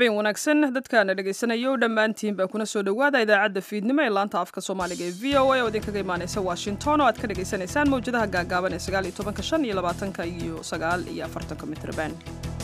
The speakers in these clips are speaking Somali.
habeen wanaagsan dadkaana dhegaysanayo dhammaantiinba kuna soo dhowaada idaacadda fiidnimo ee laanta afka soomaaliga ee v o a oo idinkaga imaanaysa washington oo aad ka dhegaysanaysaan mawjadaha gaagaaban ee sagaal iyo tobanka shan iyo labaatanka iyo sagaal iyo afartanka mitrban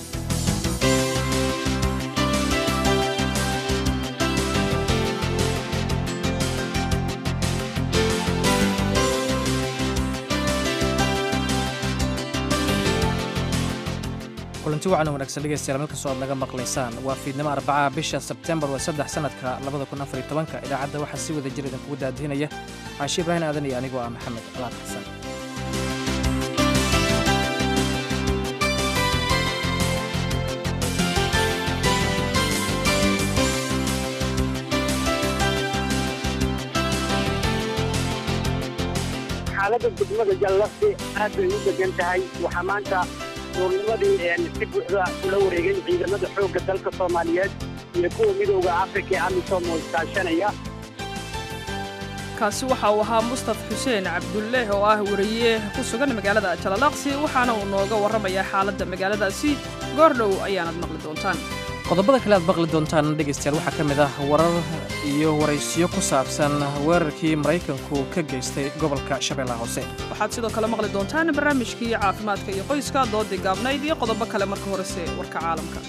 kulanti wacan wanaagsan dhegeystayaal meel kastoo aad naga maqlaysaan waa fiidnimo arbacaha bisha sebtembar waa saddex sanadka labada kun afar iyo tobanka idaacadda waxaa si wada jir idinkugu daadihinaya caashi ibraahim aadan iyo anigoo ah maxamed alaad xasan xaaladda degmada jallafti aad bay u degan tahay waxaa maanta duurnimadii si buuxda ula wareegay ciidamada xoogga dalka soomaaliyeed iyo kuwa midowda afrika ee amisom oo iskaashanaya kaasi waxa uu ahaa mustaf xuseen cabdulle oo ah wariye ku sugan magaalada jalalaqsi waxaana uu nooga warramayaa xaaladda magaaladaasi goordhow ayaanad maqli doontaan qodobada kale aad maqli doontaan dhegaystayaal waxaa ka mid ah warar iyo waraysiyo ku saabsan weerarkii maraykanku ka geystay gobolka shabeellaha hoose waxaad sidoo kale maqli doontaan barnaamijkii caafimaadka iyo qoyska doodii gaabnayd iyo qodobo kale marka horese warka caalamka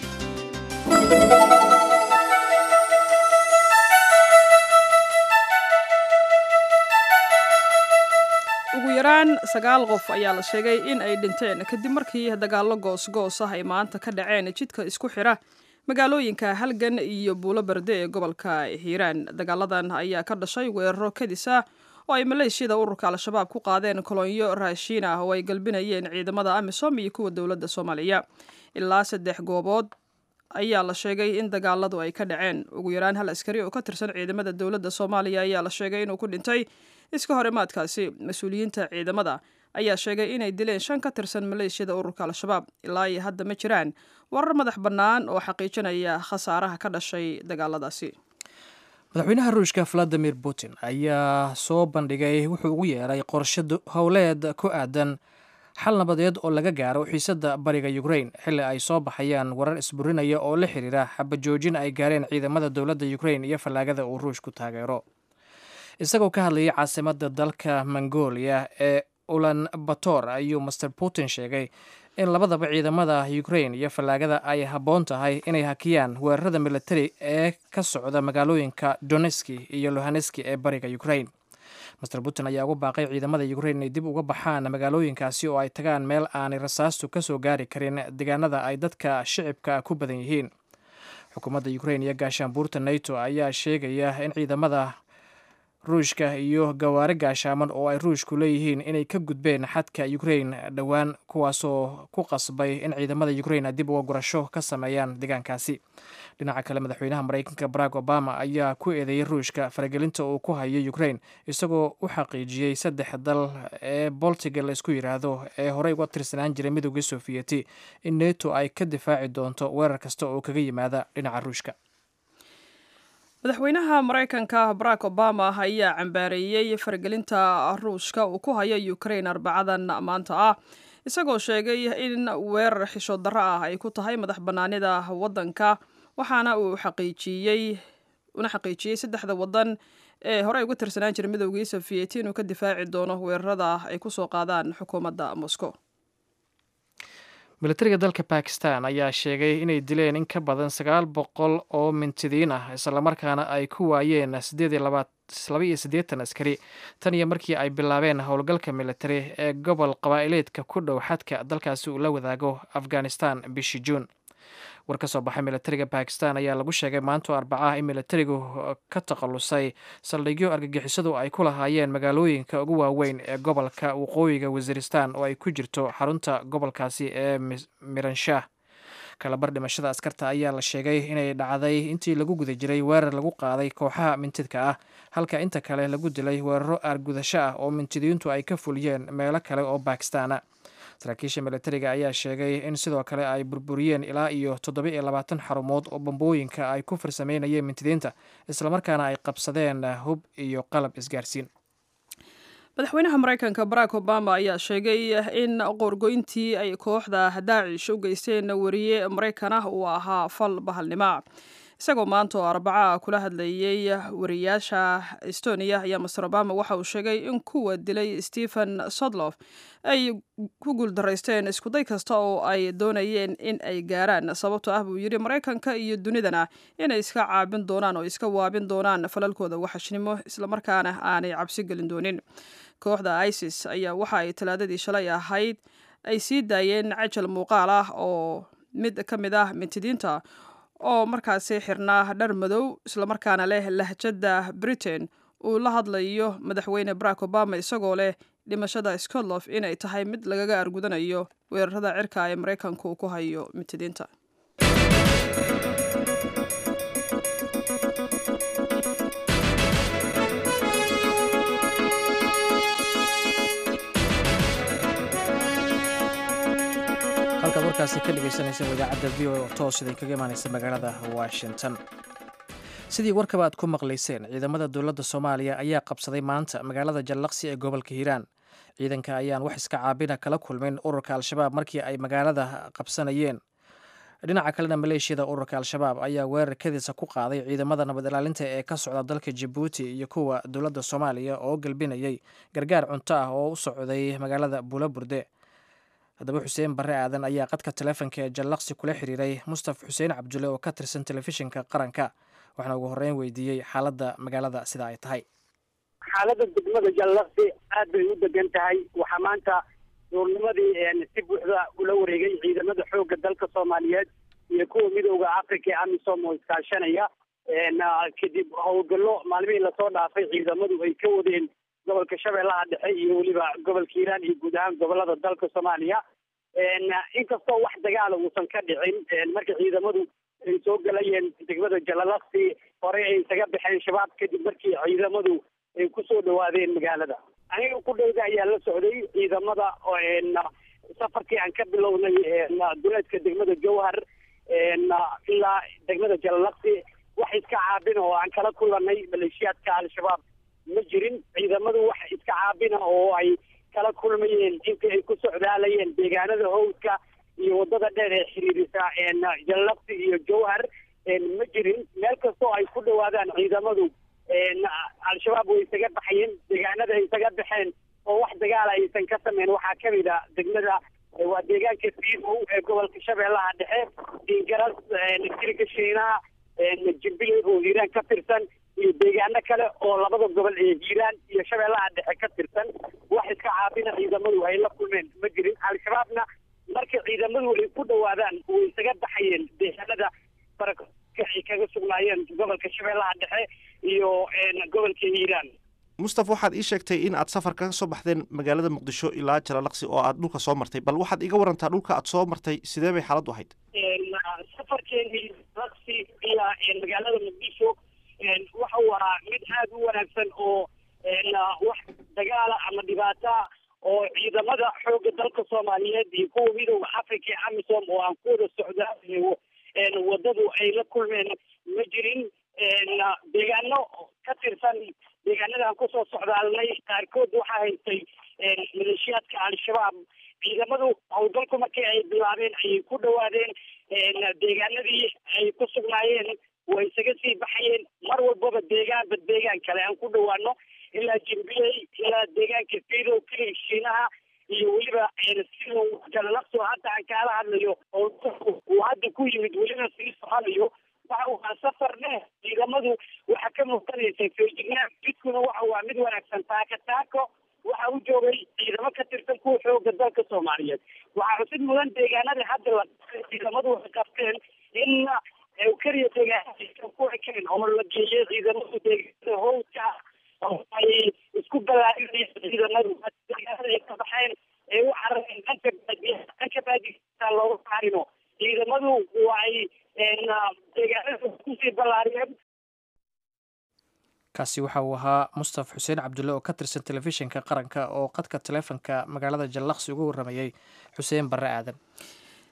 ugu yaraan sagaal qof ayaa la sheegay in ay dhinteen kadib markii dagaallo goosgoos ah ay maanta ka dhaceen jidka isku xidha magaalooyinka halgan iyo buulo berde ee gobolka hiiraan dagaaladan ayaa ka dhashay weeraro kadis ah oo ay maleeshiyada ururka al-shabaab ku qaadeen kolonyo raashiin ah oo ay galbinayeen ciidamada amisom iyo kuwa dowladda soomaaliya ilaa saddex goobood ayaa la sheegay in dagaaladu ay ka dhaceen ugu yaraan hal askari oo ka tirsan ciidamada dowladda soomaaliya ayaa la sheegay inuu ku dhintay iska horimaadkaasi mas-uuliyiinta ciidamada ayaa sheegay inay dileen shan ka tirsan maleeshiyada ururka al-shabaab ilaa iyo hadda ma jiraan warar madax bannaan oo xaqiijinaya khasaaraha ka dhashay dagaaladaasi madaxweynaha ruushka valadimir putin ayaa soo bandhigay wuxuu ugu yeeray qorshe howleed ku aadan xal nabadeed oo laga gaaro xiisadda bariga ukrain xilli ay soo baxayaan warar isburinaya oo la xiriira xabajoojin ay gaareen ciidamada dowladda ukrain iyo fallaagada uu ruushku taageero isagoo ka hadlayay caasimadda dalka mongolia ee ulan bator ayuu master putin sheegay in labadaba ciidamada ukrain iyo fallaagada ay habboon tahay inay hakiyaan weerarada militari ee ka socda magaalooyinka doneski iyo lohaneski ee bariga ukrain master putin ayaa ugu baaqay ciidamada ukrain inay dib uga baxaan magaalooyinkaasi oo ay tagaan meel aanay rasaastu ka soo gaari karin deegaanada ay dadka shicibka ku badan yihiin xukuumadda ukrain iyo gaashaanbuurta nato ayaa sheegaya in ciidamada ruushka iyo gawaari gaashaaman oo ay ruushku leeyihiin inay ka gudbeen xadka ukrain dhowaan kuwaasoo ku qasbay in ciidamada ukrain dib uga gurasho ka sameeyaan deegaankaasi dhinaca kale madaxweynaha maraykanka barack obama ayaa ku eedeeyey ruushka faragelinta uu ku hayo ukrain isagoo u xaqiijiyey saddex dal ee boltiga la isku yidhaahdo ee horey uga tirsanaan jiray midowgii sofiyeeti in neto ay ka difaaci doonto weerar kasta oo kaga yimaada dhinaca ruushka madaxweynaha maraykanka barack obama ayaa cambaareeyey faragelinta ruushka uu ku hayo ukrain arbacadan maanta ah isagoo sheegay in weerar xisho darro ah ay ku tahay madax bannaanida waddanka waxaana uu xaqiijiyey una xaqiijiyey saddexda waddan ee horey uga tirsanaan jiray midowgii sofiyeeti inuu ka difaaci doono weerarada ay ku soo qaadaan xukuumadda moscow militariga dalka bakistan ayaa sheegay inay dileen in ka badan sagaal boqol oo mintidiin ah islamarkaana ay ku waayeen laba iyo siddeetan askari tan iyo markii ay bilaabeen howlgalka militari ee gobol qabaa'ileedka ku dhow xadka dalkaasi uu la wadaago afghanistan bishii juun war ka soo baxay militariga bakistan ayaa lagu sheegay maanto arbacaah in militarigu ka takhalusay saldhigyo argagixisadu ay ku lahaayeen magaalooyinka ugu waaweyn ee gobolka waqooyiga wasiiristan oo ay ku jirto xarunta gobolkaasi ee miranshah kalabar dhimashada askarta ayaa la sheegay inay dhacday intii lagu guda jiray weerar lagu qaaday kooxaha mintidka ah halka inta kale lagu dilay weeraro aargudasho ah oo mintidiintu ay ka fuliyeen meelo kale oo bakistana saraakiisha militariga ayaa sheegay in sidoo kale ay burburiyeen ilaa iyo toddoba iyo labaatan xarumood oo bambooyinka ay ku farsameynayeen mintidiinta islamarkaana ay qabsadeen hub iyo qalab isgaarsiin madaxweynaha maraykanka barack obama ayaa sheegay in qoorgoyntii ay kooxda daacish u geysteen wariye maraykan ah uu ahaa fal bahalnima isagoo maanta oo arbaca kula hadlayey wariyaasha estonia ayaa master obama waxa uu sheegay in kuwa dilay stephen sodlof ay ku guuldaraysteen iskuday kasta oo ay doonayeen in ay gaaraan sababtoo ah buu yidhi maraykanka iyo dunidana inay iska caabin doonaan oo iska waabin doonaan falalkooda waxashnimo islamarkaana aanay cabsi gelin doonin kooxda isis ayaa waxa ay talaadadii shalay ahayd ay sii daayeen cajal muuqaal ah oo mid ka mid ah mintidiinta oo markaasi xirnaa dhar madow islamarkaana leh lahjadda britain uu la hadlayo madaxweyne barack obama isagoo leh dhimashada scotlof inay tahay mid lagaga argudanayo weerarada cirka ee maraykanku uu ku hayo mintidiinta halkaad warkaasi ka dhegaysanaysa idaacadda v o oo toos idinkaga imaanaysa magaalada washington sidii warkaba aad ku maqlayseen ciidamada dowladda soomaaliya ayaa qabsaday maanta magaalada jallaqsi ee gobolka hiiraan ciidanka ayaan wax iska caabina kala kulmin ururka al-shabaab markii ay magaalada qabsanayeen dhinaca kalena maleeshiyada ururka al-shabaab ayaa weerar kadiisa ku qaaday ciidamada nabad ilaalinta ee ka socda dalka jabuuti iyo kuwa dowladda soomaaliya oo galbinayay gargaar cunto ah oo u socday magaalada buulaburde haddaba xuseen barre aadan ayaa qadka taleefonka ee jallaqsi kula xiriiray mustaf xuseen cabdulle oo ka tirsan telefishinka qaranka waxaana ugu horreyn weydiiyey xaaladda magaalada sida ay tahay xaaladda degmada jallaqsi aad bay u degan tahay waxaa maanta duurnimadii si buuxda ula wareegay ciidamada xoogga dalka soomaaliyeed iyo kuwa midooda africa ee amisom oo iskaashanaya kadib howlgallo maalmihii lasoo dhaafay ciidamadu ay ka wadeen gobolka shabeellaha dhexe iyo weliba gobolka hiiraan iyo guud ahaan gobolada dalka soomaaliya inkastoo wax dagaala uusan ka dhicin marka ciidamadu ay soo galayeen degmada jalalaqsi hore ay isaga baxeen shabaab kadib markii ciidamadu ay kusoo dhawaadeen magaalada aniga ku dhowda ayaa la socday ciidamada safarkii aan ka bilownay duleedka degmada jowhar ilaa degmada jalalaqsi wax iska caabina oo aan kala kulanay maleeshiyaadka al-shabaab ma jirin ciidamadu wax iska caabina oo ay kala kulmayeen intii ay ku socdaalayeen deegaanada howdka iyo wadada dheer ee xiriirisa jalalaqsi iyo jowhar ma jirin meel kastoo ay ku dhawaadaan ciidamadu al-shabaab way isaga baxayeen deegaanada ay isaga baxeen oo wax dagaala aysan ka sameyn waxaa kamid a degmada waa deegaanka fiidow ee gobolka shabeellaha dhexe dingaras kirka shiinaha jimbiley oo hiiraan ka tirsan iyo deegaano kale oo labada gobol ee hiiraan iyo shabeellaha dhexe ka tirsan wax iska caabina ciidamadu ay la kulmeen ma jirin al-shabaabna marka ciidamadu ay ku dhawaadaan way isaga baxayeen deegaanada baraka ay kaga sugnaayeen gobolka shabeellaha dhexe iyo gobolka hiiraan mustaf waxaad ii sheegtay in aad safar kaga soo baxdeen magaalada muqdisho ilaa jalalaqsi oo aad dhulka soo martay bal waxaad iga warantaa dhulka aad soo martay sidee bay xaaladdu ahayd safarkeenii laqsi ilaa magaalada muqdisho waxa uu ahaa mid aada u wanaagsan oo wax dagaala ama dhibaata oo ciidamada xoogga dalka soomaaliyeed iyo kuwa midooda africa ee amisom oo aan ku wada socdaa wadadu ay la kulmeen ma jirin deegaano ka tirsan deegaanada aan kusoo socdaalnay qaarkood waxaa haystay maleeshiyaadka al-shabaab ciidamadu howlgalku markii ay bilaabeen ayay ku dhawaadeen deegaanadii ay ku sugnaayeen way isaga sii baxayeen mar walbaba deegaanba deegaan kale aan ku dhawaano ilaa jimbiley ilaa deegaanka fiidow kili shiinaha iyo weliba sidow jalalaqso hadda aan kaala hadlayo oo uu hadda ku yimid weliba sii soconayo waxa uu ahaa safar dheer ciidamadu waxaa ka muuqanaysa feejignaan jidkuna waxa waa mid wanaagsan taaka taako waxa u joogay ciidamo ka tirsan kuwa xooga dalka soomaaliyeed waxaa xusid mudan deegaanadii hadda la ciidamadu waxay qabteen in keliya deegaanada ku ekeen oo la geeyay ciidamadu deegaanada howdka oo ay isku ballaarinayeen ciidamadu deegaanada ay ka baxeen ee u carareen dhanka baadiya dhanka baadiyaa looga saarino ciidamadu waa ay deegaanada kusii ballaariyeen kaasi waxa uu ahaa mustaf xuseen cabdulle oo ka tirsan telefishinka qaranka oo qadka taleefonka magaalada jallaqsi uga warramayey xuseen barre aadan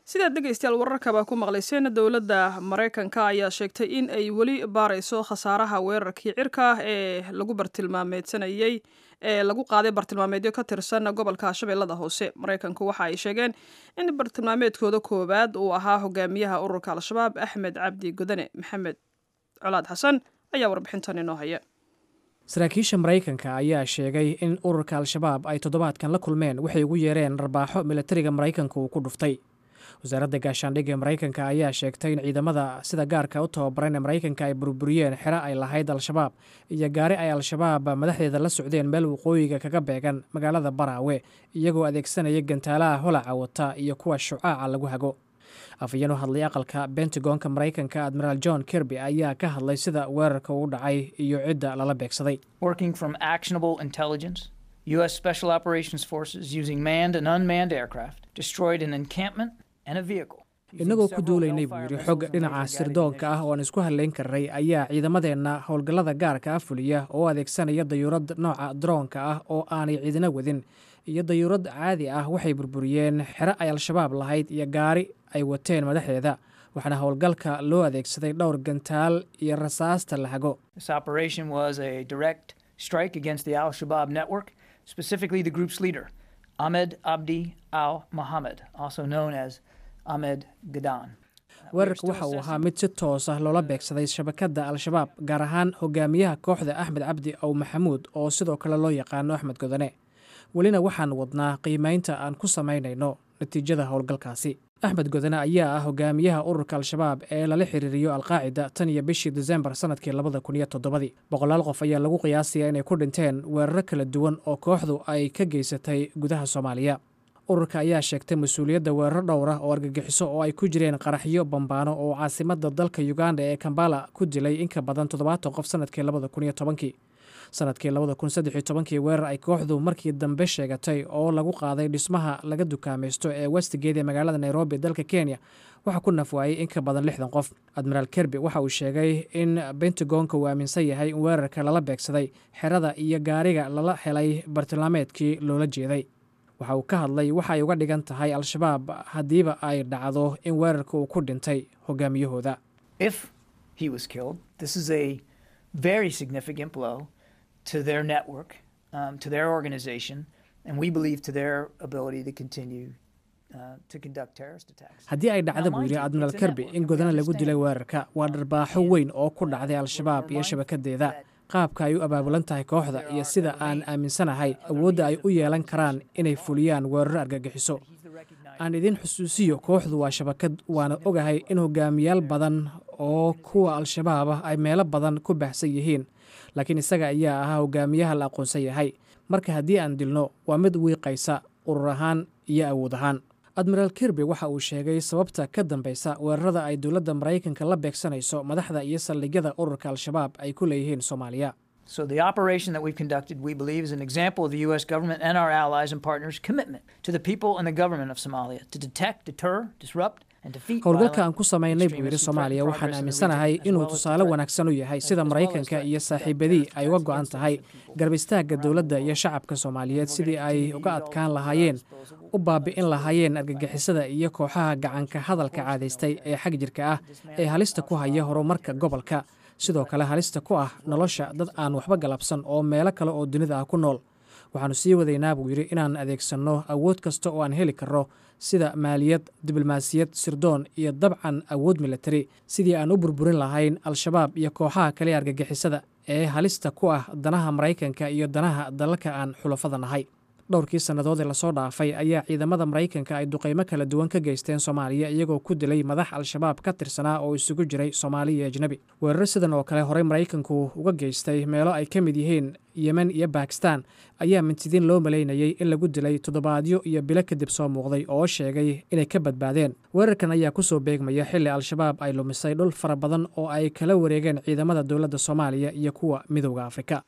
sidaad dhegaystayaal wararkaba ku maqlayseen dowladda maraykanka ayaa sheegtay in ay weli baarayso khasaaraha weerarkii cirka ee lagu bartilmaameedsanayey ee lagu qaaday bartilmaameedyo ka tirsan gobolka shabeellada hoose maraykanku waxa ay sheegeen in bartilmaameedkooda koowaad uu ahaa hogaamiyaha ururka al-shabaab axmed cabdi godane maxamed colaad xasan ayaa warbixintan inoo haya saraakiisha maraykanka ayaa sheegay in ururka al-shabaab ay toddobaadkan la kulmeen waxay ugu yeereen rarbaaxo milatariga maraykanka uu ku dhuftay wasaaradda gaashaandhigga ee maraykanka ayaa sheegtay in ciidamada sida gaarka u tababaran ee maraykanka ay burburiyeen xero ay lahayd al-shabaab iyo gaari ay al-shabaab madaxdeeda la socdeen meel waqooyiga kaga beegan magaalada baraawe iyagoo adeegsanaya gantaalaha holaca wata iyo kuwa shucaaca lagu hago afayeen u hadlay aqalka bentagonka maraykanka admiraal john kirby ayaa ka hadlay sida weerarka uu dhacay iyo cidda lala beegsaday Working from actionable intelligence, U.S. Special Operations Forces using manned and unmanned aircraft destroyed an encampment and a vehicle. innagoo ku duulaynay buu yidhi xog dhinaca sirdoonka ah oo aan isku hadlayn karnay ayaa ciidamadeenna howlgallada gaarka ah fuliya oo adeegsanaya dayuurad nooca droonka ah oo aanay ciidina wadin iyo dayuurad caadi ah waxay burburiyeen xero ay al-shabaab lahayd iyo gaari ay wateen madaxdeeda waxaana howlgalka loo adeegsaday dhowr gantaal iyo rasaasta la hago This operation was a direct strike against the Al Shabaab network, specifically the group's leader, Ahmed Abdi Al Mohammed, also known as Ahmed Gadan. weerarka waxa uu ahaa mid si toos ah loola beegsaday shabakadda al-shabaab gaar ahaan hogaamiyaha kooxda axmed cabdi ow maxamuud oo sidoo kale loo yaqaano axmed godane welina waxaan wadnaa qiimaynta aan ku samaynayno natiijada howlgalkaasi axmed godane ayaa ah hogaamiyaha ururka al-shabaab ee lala xiriiriyo alqaacida tan iyo bishii desembar sanadkii labada kun iyo toddobadii boqolaal qof ayaa lagu qiyaasaya inay ku dhinteen weeraro kala duwan oo kooxdu ay ka geysatay gudaha soomaaliya ururka ayaa sheegtay mas-uuliyadda weeraro dhowr ah oo argagixiso oo ay ku jireen qaraxyo bambaano oo caasimadda dalka uganda ee kambala ku dilay in ka badan toddobaatan qof sanadkii labada kun iyo tobankii sanadkii labada kun saddex iyo tobankii weerar ay kooxdu markii dambe sheegatay oo lagu qaaday dhismaha laga dukaamaysto ee westgate ee magaalada nairobi dalka kenya waxaa ku nafwaayey in ka badan lixdan qof admiraal kerby waxa uu sheegay in bentagonka uu aaminsan yahay in weerarka lala beegsaday xerada iyo gaariga lala helay bartilmaameedkii loola jeeday waxa uu ka hadlay waxa ay uga dhigan tahay al-shabaab haddiiba ay dhacdo in weerarka uu ku dhintay hogaamiyahooda If he was killed, this is a very significant blow to their network, um, to their organization, and we believe to their ability to continue uh, to conduct terrorist attacks. haddii ay dhacda buu yidhi admiraal kerby in godana lagu dilay weerarka waa dharbaaxo weyn oo ku dhacday al-shabaab iyo shabakadeeda qaabka ay u abaabulan tahay kooxda iyo sida aan aaminsanahay awoodda ay u yeelan karaan inay fuliyaan weeraro argagixiso aan idin xusuusiyo kooxdu waa shabakad waana ogahay in hogaamiyaal badan oo kuwa al-shabaab ah ay meelo badan ku baahsan yihiin laakiin isaga ayaa ahaa hogaamiyaha la aqoonsan yahay marka haddii aan dilno waa mid wiiqaysa urur ahaan iyo awood ahaan admiraal kirby waxa uu sheegay sababta ka dambeysa weerarada ay dowladda maraykanka la beegsanayso madaxda iyo saldhigyada ururka al-shabaab ay ku leeyihiin soomaaliya So the operation that we've conducted, we believe, is an example of the U.S. government and our allies and partners' commitment to the people and the government of Somalia to detect, deter, disrupt, and defeat howlgalka aan violent ku samaynay buu yidhi extremists who soomaaliya threaten waxaan progress in the aaminsanahay region, as inuu well as tusaale threat- wanaagsan u yahay as- sida as well as maraykanka threat- iyo threat- saaxiibadii threats ay uga against go-an those tahay people. garab istaagga dowladda iyo shacabka soomaaliyeed sidii ay uga adkaan lahaayeen u baabi'in lahaayeen argagixisada iyo kooxaha gacanka hadalka caadaystay ee xag jirka ah ee halista ku haya horumarka gobolka sidoo kale halista ku ah nolosha dad aan waxba galabsan oo meelo kale oo dunida ah ku nool waxaannu sii wadaynaa buu yidhi inaan adeegsanno awood kasta oo aan heli karno sida maaliyad diblomaasiyad sirdoon iyo dabcan awood militari sidii aan u burburin lahayn al-shabaab iyo kooxaha kale ee argagixisada ee halista ku ah danaha maraykanka iyo danaha dalalka aan xulafada nahay dhowrkii sannadood ee lasoo dhaafay ayaa ciidamada maraykanka ay duqaymo kala duwan ka geysteen soomaaliya iyagoo ku dilay madax al-shabaab ka tirsanaa oo isugu jiray soomaali iyo ajnebi weeraro sidan oo kale horey maraykanku uga geystay meelo ay ka mid yihiin yemen iyo bakistan ayaa mintidiin loo malaynayey in lagu dilay toddobaadyo iyo bilo kadib soo muuqday oo sheegay inay ka badbaadeen weerarkan ayaa kusoo beegmaya xilli al-shabaab ay lumisay dhul fara badan oo ay kala wareegeen ciidamada dowladda soomaaliya iyo kuwa midowda afrika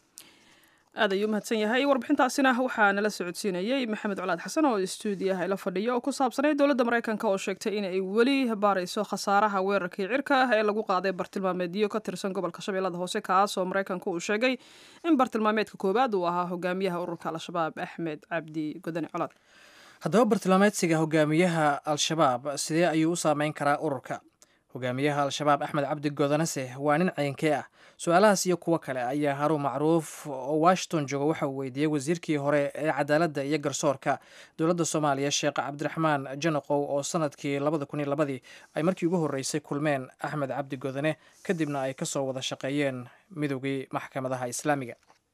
aad ayuu mahadsan yahay warbixintaasina waxaa nala socodsiinayey maxamed colaad xasan oo stuudiyaha ila fadhiya oo ku saabsanay dowladda maraykanka oo sheegtay inay weli baarayso khasaaraha weerarkii cirka ah ee lagu qaaday bartilmaameedyo ka tirsan gobolka shabeellada hoose kaas oo maraykanka uu sheegay in bartilmaameedka koowaad uu ahaa hogaamiyaha ururka al-shabaab axmed cabdi godane colaad haddaba bartilmaameedsiga hogaamiyaha al-shabaab sidee ayuu u saameyn karaa ururka hogaamiyaha al-shabaab axmed cabdi goodanase waa nin ceynkee ah su-aalahaas iyo kuwo kale ayaa haruun macruuf oo washington jooga waxa uu weydiiyey wasiirkii hore ee cadaaladda iyo garsoorka dowladda soomaaliya sheekh cabdiraxmaan janaqow oo sanadkii labada kun iyo labadii ay markii ugu horreysay kulmeen axmed cabdi goodane kadibna ay kasoo wada shaqeeyeen midoogii maxkamadaha islaamiga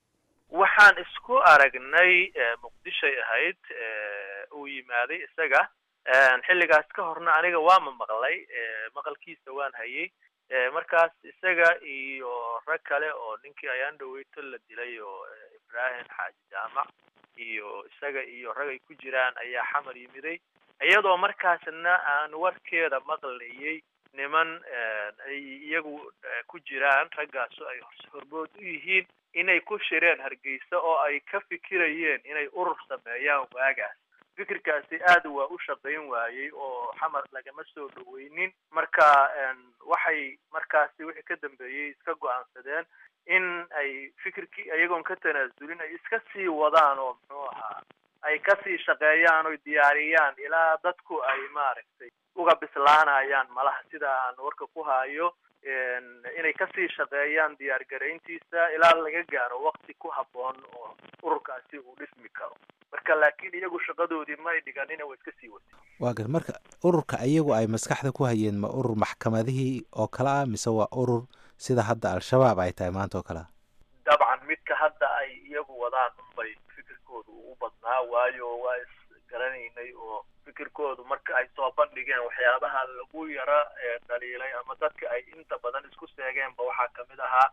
waxaan isku aragnay muqdishoy ahayd uu yimaaday isaga xilligaas ka horna aniga waama maqlay maqalkiisa waan hayay markaas isaga iyo rag kale oo ninkii ayaan dhaweyto la dilay oo ibrahim xaaji jaamac iyo isaga iyo rag ay ku jiraan ayaa xamar yimiday iyadoo markaasna aan warkeeda maqlayay niman ay iyagu ku jiraan raggaasu ay horbood u yihiin inay ku shireen hargeysa oo ay ka fikirayeen inay urur sameeyaan waagaas fikirkaasi aad waa u shaqayn waayey oo xamar lagama soo dhaweynin marka waxay markaasi wixii ka dambeeyey iska go-aansadeen in ay fikirkii iyagoon ka tanaasulin ay iska sii wadaan oo muxuu ahaa ay kasii shaqeeyaan oy diyaariyaan ilaa dadku ay maaragtay uga bislaanayaan malaha sida aan warka ku hayo inay kasii shaqeeyaan diyaargarayntiisa ilaa laga gaaro wakti ku habboon oo ururkaasi uu dhismi karo marka laakiin iyagu shaqadoodii ma ay dhiganina way iska sii watay waa gar marka ururka iyagu ay maskaxda ku hayeen ma urur maxkamadihii oo kale ah mise waa urur sida hadda al-shabaab ay tahay maanta oo kale ah dabcan midka hadda ay iyagu wadaan unbay fikirkoodu u badnaa waayo waa isgaranaynay oo fikirkoodu marka ay soo bandhigeen waxyaabaha lagu yara dhaliilay ama dadka ay inta badan isku seegeenba waxaa kamid ahaa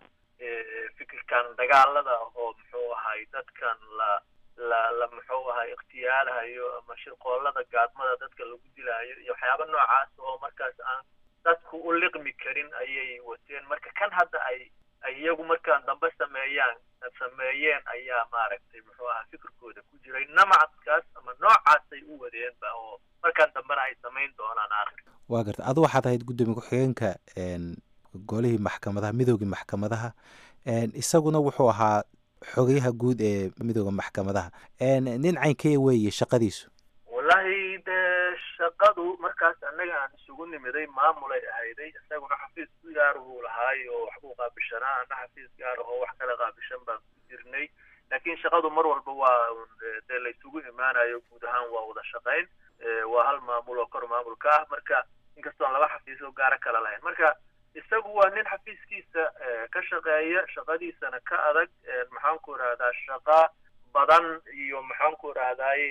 fikirkan dagaalada oo muxuu ahay dadkan la la la muxuu ahay ikhtiyaalahayo ama shirqoolada gaadmada dadka lagu dilaayo iyo waxyaaba noocaas oo markaas aan dadku u liqmi karin ayay wateen marka kan hadda ay ay iyagu markaan dambe sameeyaan sameeyeen ayaa maaragtay muxuu ahaa fikirkooda ku jiray namacadkaas ama noocaasay u wadeenba oo markaan dambena ay samayn doonaan aakhir waa garta adu waxaad ahayd gudoomiye ku-xigeenka golihii maxkamadaha midoogii maxkamadaha isaguna wuxuu ahaa xogayaha guud ee midooda maxkamadaha nin caynkee weeye shaqadiisu wallahi dee shaqadu markaas annaga aan isugu nimiday maamulay ahayday isaguna xafiis gaaruhu lahaay oo waxbuu qaabishanaa ana xafiis gaar ahoo wax kala qaabishan baan ku jirnay laakiin shaqadu mar walba waa dee laysugu imaanayo guud ahaan waa wada shaqayn waa hal maamul oo kor maamulka ah marka inkastoon laba xafiis oo gaara kala lahayn marka isagu waa nin xafiiskiisa ka shaqeeya shaqadiisana ka adag maxaan ku irahdaa shaqa badan iyo maxaan ku irahdaay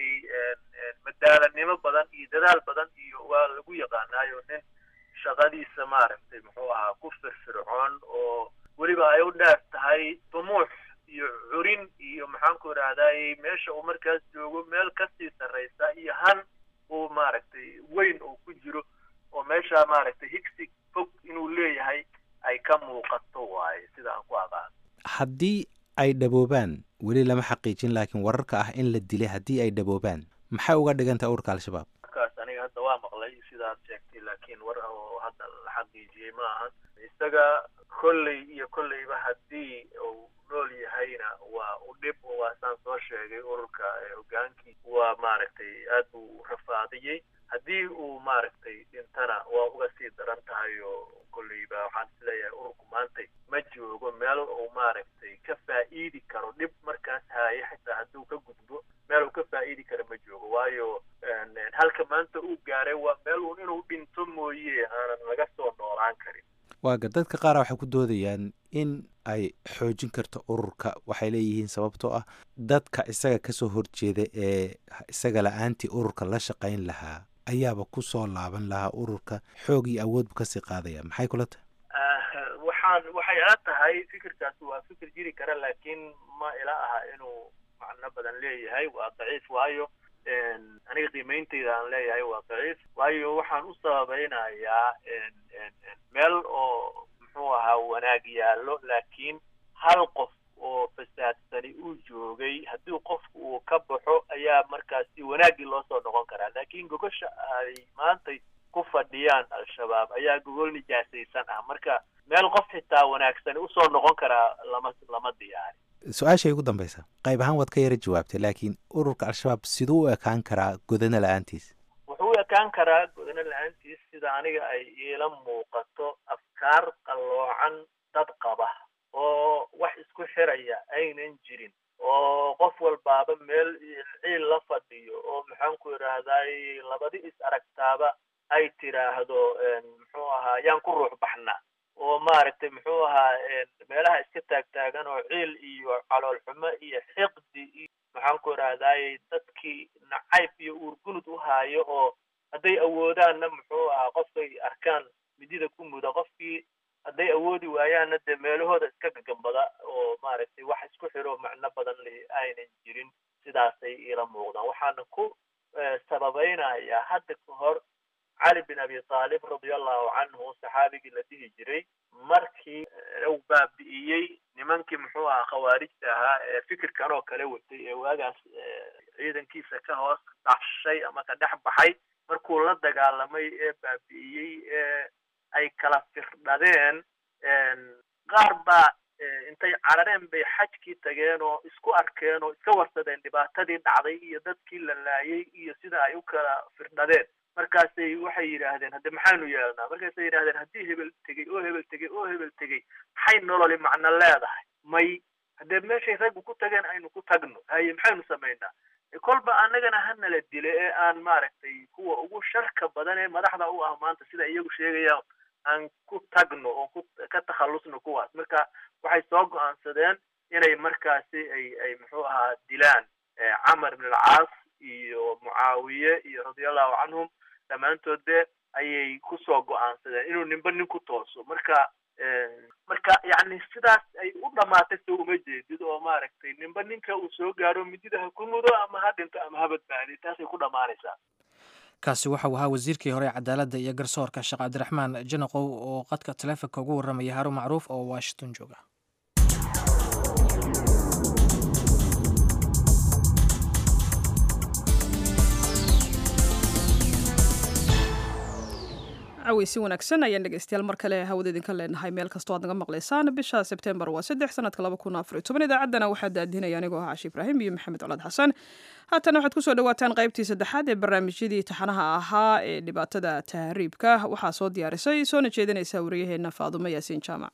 madaalanimo badan iyo dadaal badan iyo waa lagu yaqaanaayo nin shaqadiisa maaragtay muxuu ahaa ku firfircoon oo weliba ay u dheer tahay dumuux iyo curin iyo maxaan ku irahdaay meesha uu markaas joogo meel kasii sarraysa iyo han uu maaragtay weyn uu ku jiro oo meesha maaragtay higsi fog inuu leeyahay ay ka muuqato waaye sida aan ku aqaan haddii ay dhaboobaan weli lama xaqiijin laakiin wararka ah in la dilay haddii ay dhaboobaan maxay uga dhigantaha ururka al-shabaab markaas aniga hadda waa maqlay sidaad sheegtay laakiin war oo hadda la xaqiijiyey ma ahan isaga kolley iyo kolleyba haddii uu nool yahayna waa u dhib waa saan soo sheegay ururka hogaankii waa maaragtay aad buu rafaadiyey haddii uu maaragtay dhintana waa uga sii daran tahay oo kolleyba waxaan isleeyahay ururku maantay ma joogo meel uu maaragtay ka faa'iidi karo dhib markaas haaye xitaa hadduu ka gudbo meel uu ka faa'iidi karo ma joogo waayo halka maanta uu gaaray waa meel uun inuu dhinto mooye aanan laga soo noolaan karin waaga dadka qaara waxay ku doodayaan in ay xoojin karto ururka waxay leeyihiin sababtoo ah dadka isaga kasoo horjeeda ee isaga la-aantii ururka la shaqayn lahaa ayaaba ku soo laaban lahaa ururka xoog iyo awoodbu kasii qaadaya maxay kula tahay waxaan waxay ila tahay fikirkaasi waa fikir jiri kara laakiin ma ila aha inuu macno badan leeyahay waa daciif waayo aniga qiimeyntayda aan leeyahay waa daciif waayo waxaan u sababeynayaa meel oo muxuu ahaa wanaag yaallo laakiin hal qof oo fasaadsani uu joogay haddii qofku uu ka baxo ayaa markaasi wanaaggii loo soo noqon karaa laakiin gogosha ay maantay ku fadhiyaan al-shabaab ayaa gogol nijaasaysan ah marka meel qof xitaa wanaagsani usoo noqon karaa lama lama diyaari su-aashay ugu dambeysa qayb ahaan waad ka yara jawaabtay laakiin ururka al-shabaab siduu u ekaan karaa godana la-aantiis wuxuu u ekaan karaa godano la-aantiis sida aniga ay iila muuqato afkaar qalloocan dad qaba oo wax isku xiraya aynan jirin oo qof walbaaba meel ciil la fadhiyo oo maxaan ku idhaahday labadi is aragtaaba ay tiraahdo muxuu ahaa yaan ku ruux baxna oo maaragtay muxuu ahaa meelaha iska taagtaagan oo ciil iyo caloolxumo iyo xiqdi iyo maxaan ku idhaahday dadkii nacayb iyo uurgunud u haayo oo hadday awoodaanna muxuu ahaa qofkay arkaan midida ku muda qofkii hadday awoodi waayaanna dee meelahooda iska gagambada oo maaragtay wax isku xiro macno badan lihi aynan jirin sidaasay iila muuqdaan waxaana ku sababaynayaa hadda ka hor cali bin abi taalib radia allahu canhu saxaabigii la dhihi jiray markii uu baabi'iyey nimankii muxuu ahaa khawaarijta ahaa ee fikirkan oo kale watay ee waagaas ciidankiisa ka hoos dhashay ama ka dhex baxay markuu la dagaalamay ee baabi'iyey ee ay kala firdhadeen qaar baa intay carareen bay xajkii tageen oo isku arkeen oo iska warsadeen dhibaatadii dhacday iyo dadkii la laayay iyo sida ay u kala firdhadeen markaasay waxay yidhaahdeen hadde maxaynu yeelnaa markaasay yidhahdeen haddii hebel tegey oo hebel tegey oo hebel tegey maxay nololi macno leedahay may haddee meeshay raggu ku tageen aynu ku tagno haye maxaynu samaynaa kolba annagana hanala dile ee aan maaragtay kuwa ugu sharka badan ee madaxda u ah maanta sida iyagu sheegayaan aan ku tagno oo ku ka takhallusno kuwaas marka waxay soo go-aansadeen inay markaasi ay ay muxuu ahaa dilaan camar ibn alcaas iyo mucaawiye iyo radiallahu canhum dhammaantood be ayay kusoo go-aansadeen inuu ninba nin ku tooso marka marka yacni sidaas ay u dhamaatay soo uma jeedid oo maaragtay ninba ninka uu soo gaaro midida ha ku mudo ama ha dhinto ama ha badbaadiy taasay ku dhammaanaysaa kaasi waxau ahaa wasiirkii hore ee cadaaladda iyo garsoorka sheekh cabdiraxmaan janaqow oo qadka taleefonka ugu warramaya haruun macruuf oo washington jooga caweysi wanaagsan ayaan dhegeystayaal mar kale hawada idinka leenahay meel kastoo aad naga maqlaysaan bisha sebtembar waa saddex sanadka laba kun afar iyo toban idaacaddana waxaa daadinaya anigoo ah cashi ibraahim iyo maxamed colaad xasan haatana waxaad kusoo dhawaataan qaybtii saddexaad ee barnaamijyadii taxanaha ahaa ee dhibaatada tahriibka waxaa soo diyaarisay soona jeedinaysa wariyaheenna faadumo yaasiin jaamac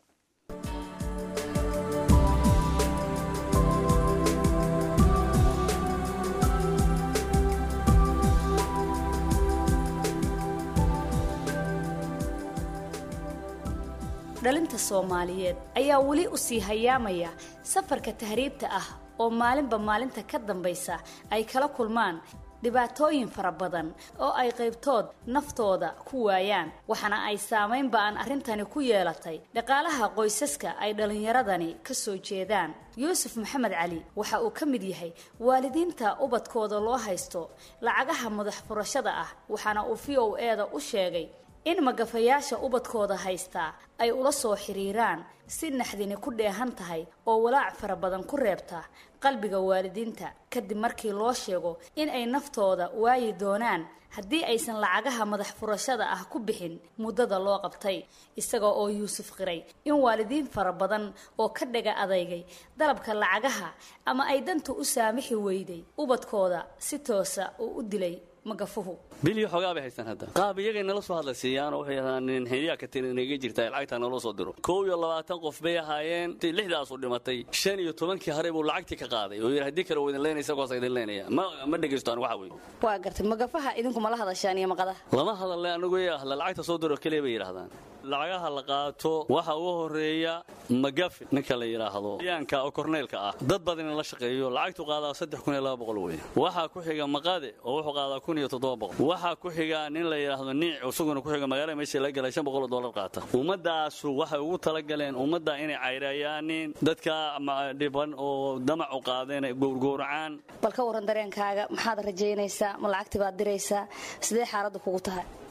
dhalinta soomaaliyeed ayaa weli u sii hayaamaya safarka tahriibta ah oo maalinba maalinta ka dambaysa ay kala kulmaan dhibaatooyin fara badan oo ay qaybtood naftooda ku waayaan waxaana ay saamayn ba-an arrintani ku yeelatay dhaqaalaha qoysaska ay dhallinyaradani ka soo jeedaan yuusuf maxamed cali waxa uu ka mid yahay waalidiinta ubadkooda loo haysto lacagaha madax furashada ah waxaana uu v o e da u sheegay in magafayaasha ubadkooda haystaa ay ula soo xiriiraan si naxdini ku dheehan tahay oo walaac fara badan ku reebta qalbiga waalidiinta kadib markii loo sheego in ay naftooda waayi doonaan haddii aysan lacagaha madax furashada ah ku bixin muddada loo qabtay isaga oo yuusuf qiray in waalidiin fara badan oo ka dhaga adeygay dalabka lacagaha ama ay danta u saamixi weyday ubadkooda si toosa uu u dilay magafuhu bilyo xoogaa bay haystaan hadda qaab iyagay nala soo hadla siiyaanoo waxay yidhahdaan xiniyaa ka tiri inaga jirta lacagtaa naloo soo diro kow iyo labaatan qof bay ahaayeen intii lixdaasu dhimatay shan iyo tobankii hare buu lacagtii ka qaaday oo yidhi haddii kale uu idin leynaya isagoos idin leynaya ma ma dhegaystaan waxa weeye waa gartay magafaha idinku mala hadashaan iyo maqadaha lama hadalle anagu ee ahla lacagta soo diro keliya bay yidhahdaan lacagaha la qaato waxa ugu horeeya magafi ninka la yidhaahdo yaanka oo korneylka ah dad badan in la shaqeeyo lacagtu qaadaa saddex kun iyo laba boqol weeye waxaa ku xiga maqade oo wuxuu qaadaa kun iyo toddoba boqol waxaa ku xiga nin la yidhaahdo niic isaguna ku xiga magaalada meeshii laga galay shan boqol oo dollar qaata ummadaasu waxay ugu talagaleen ummadda inay cayrayaanin dadka dhiban oo damacu qaadeen gowrgowracaan bal ka warran dareenkaaga maxaad rajaynaysaa ma lacagti baad diraysaa sidee xaaladdu kugu tahay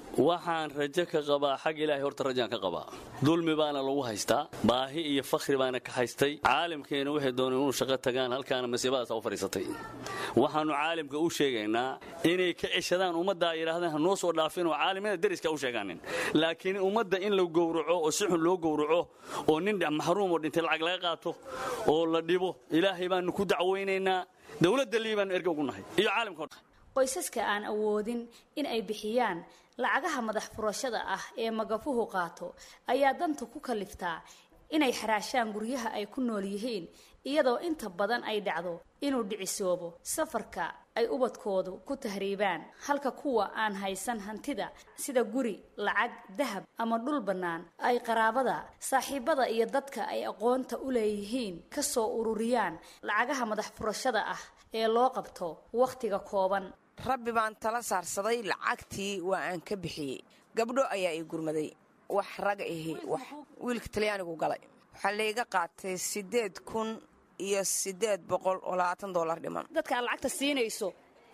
waxaan rajo ka qabaa xag ilaahay horta rajaan ka qabaa dulmi baana lagu haystaa baahi iyo fakhri baana ka haystay caalamkeena waxay dooneen inuu shaqo tagaan halkaana masiibadaasa u fadhiisatay waxaannu caalamka u sheegaynaa inay ka ceshadaan ummadda ay yidhahdeen ha noo soo dhaafin oo caalimada deriska u sheegaanin laakiin ummadda in la gowraco oo si xun loo gowraco oo nin maxruum oo dhintay lacag laga qaato oo la dhibo ilaahay baanu ku dacwaynaynaa dowladda lii baanu erga ugu nahay iyo caalamka o dhan qoysaska aan awoodin in ay bixiyaan lacagaha madax furashada ah ee magafuhu qaato ayaa danta ku kaliftaa inay xaraashaan guryaha ay ku nool yihiin iyadoo inta badan ay dhacdo inuu dhicisoobo safarka ay ubadkoodu ku tahriibaan halka kuwa aan haysan hantida sida guri lacag dahab ama dhul bannaan ay qaraabada saaxiibada iyo dadka ay aqoonta u leeyihiin ka soo ururiyaan lacagaha madax furashada ah ee loo qabto wakhtiga kooban rabbi baan tala saarsaday lacagtii waa aan ka bixiyey gabdho ayaa ii gurmaday wax raga ihi wax wiilka talyaanigu galay waxaa layga qaatay siddeed kun iyo siddeed boqol oo labaatan dollar dhiman dadka aad lacagta siinayso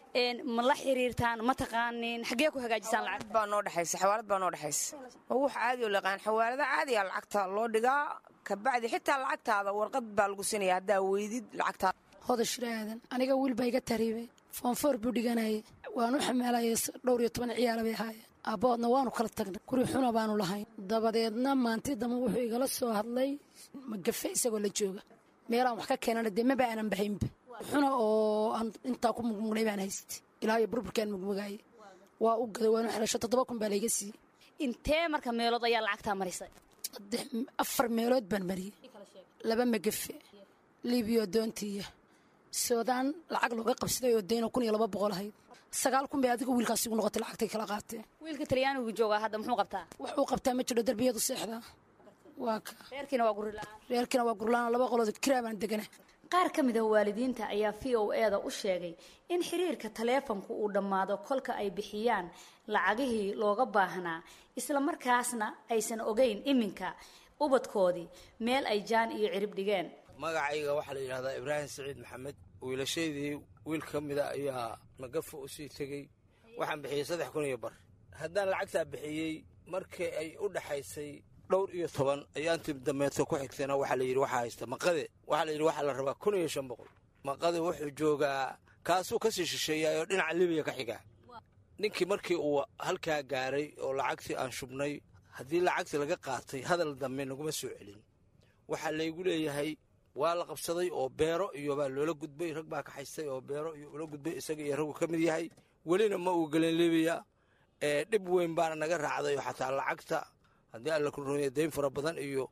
ma la xiriirtaan ma taqaanin xaggee ku hagaajisaan lacag baa noo dhexaysa xawaalad baa noo dhexaysa waa wax caadi oo laqaan xawaalada caadiya lacagta loo dhigaa kabacdi xitaa lacagtaada warqad baa lagu siinaya haddaa weydid lacagtaada hodashir aadan aniga wiil baa iga tariibay foonfoor buu dhiganayay waanu xamaalayay dhowr iyo toban ciyaala bay ahaayeen aabbahoodna waanu kala tagnay guri xuna baanu lahayn dabadeedna maanti dambe wuxuu igala soo hadlay magafe isagoo la jooga meelaan wax ka keenana dee maba aanan bahaynba xuna oo aan intaa ku mugmugnay baan haystay ilaa iyo burburkaan mugmugaayay waa u gaday waanu xelasho toddoba kun baa layga siiyey intee marka meelood ayaa lacagtaa marisay saddex afar meelood baan mariyey laba magafe libiyo doontiiya soodaan lacag looga qabsaday oo daynoo kun iyo laba boqol ahayd sagaal kun bay adiga wiilkaas igu noqotay lacagtay kala qaateen wiilka talyaanigu joogaa hadda muxuu qabtaa wax uu qabtaa ma jiro derbiyadu seexdaa waa ka reerkiina waa guri la-aan reerkiina waa gurlaan laba qolood kiraa baan degana qaar ka mid a waalidiinta ayaa v o e da u sheegay in xiriirka taleefanku uu dhammaado kolka ay bixiyaan lacagihii looga baahnaa isla markaasna aysan ogeyn iminka ubadkoodii meel ay jaan iyo cirib dhigeen magacayga waxaa la yidhahdaa ibraahim saciid maxamed wiilashaydii wiil ka mida ayaa magafa u sii tegey waxaan bixiyey saddex kun iyo bar haddaan lacagtaa bixiyey markii ay u dhaxaysay dhowr iyo toban ayaantii dameedso ku xigtayna waxaa la yidhi waxaa haysta maqade waxaa la yidhi waxaa la rabaa kun iyo shan boqol maqade wuxuu joogaa kaasuu ka sii shisheeyaayoo dhinaca libiya ka xigaa ninkii markii uu halkaa gaaray oo lacagtii aan shubnay haddii lacagtii laga qaatay hadal dambe naguma soo celin waxaa laygu leeyahay waa la qabsaday oo beero iyo baa loola gudbay rag baa ka haystay oo beero iyo ula gudbay isaga iyo raggu ka mid yahay welina ma uu gelin libiya ee dhib weyn baana naga raacday oo xataa lacagta haddii alla ku rumeeya dayn fara badan iyo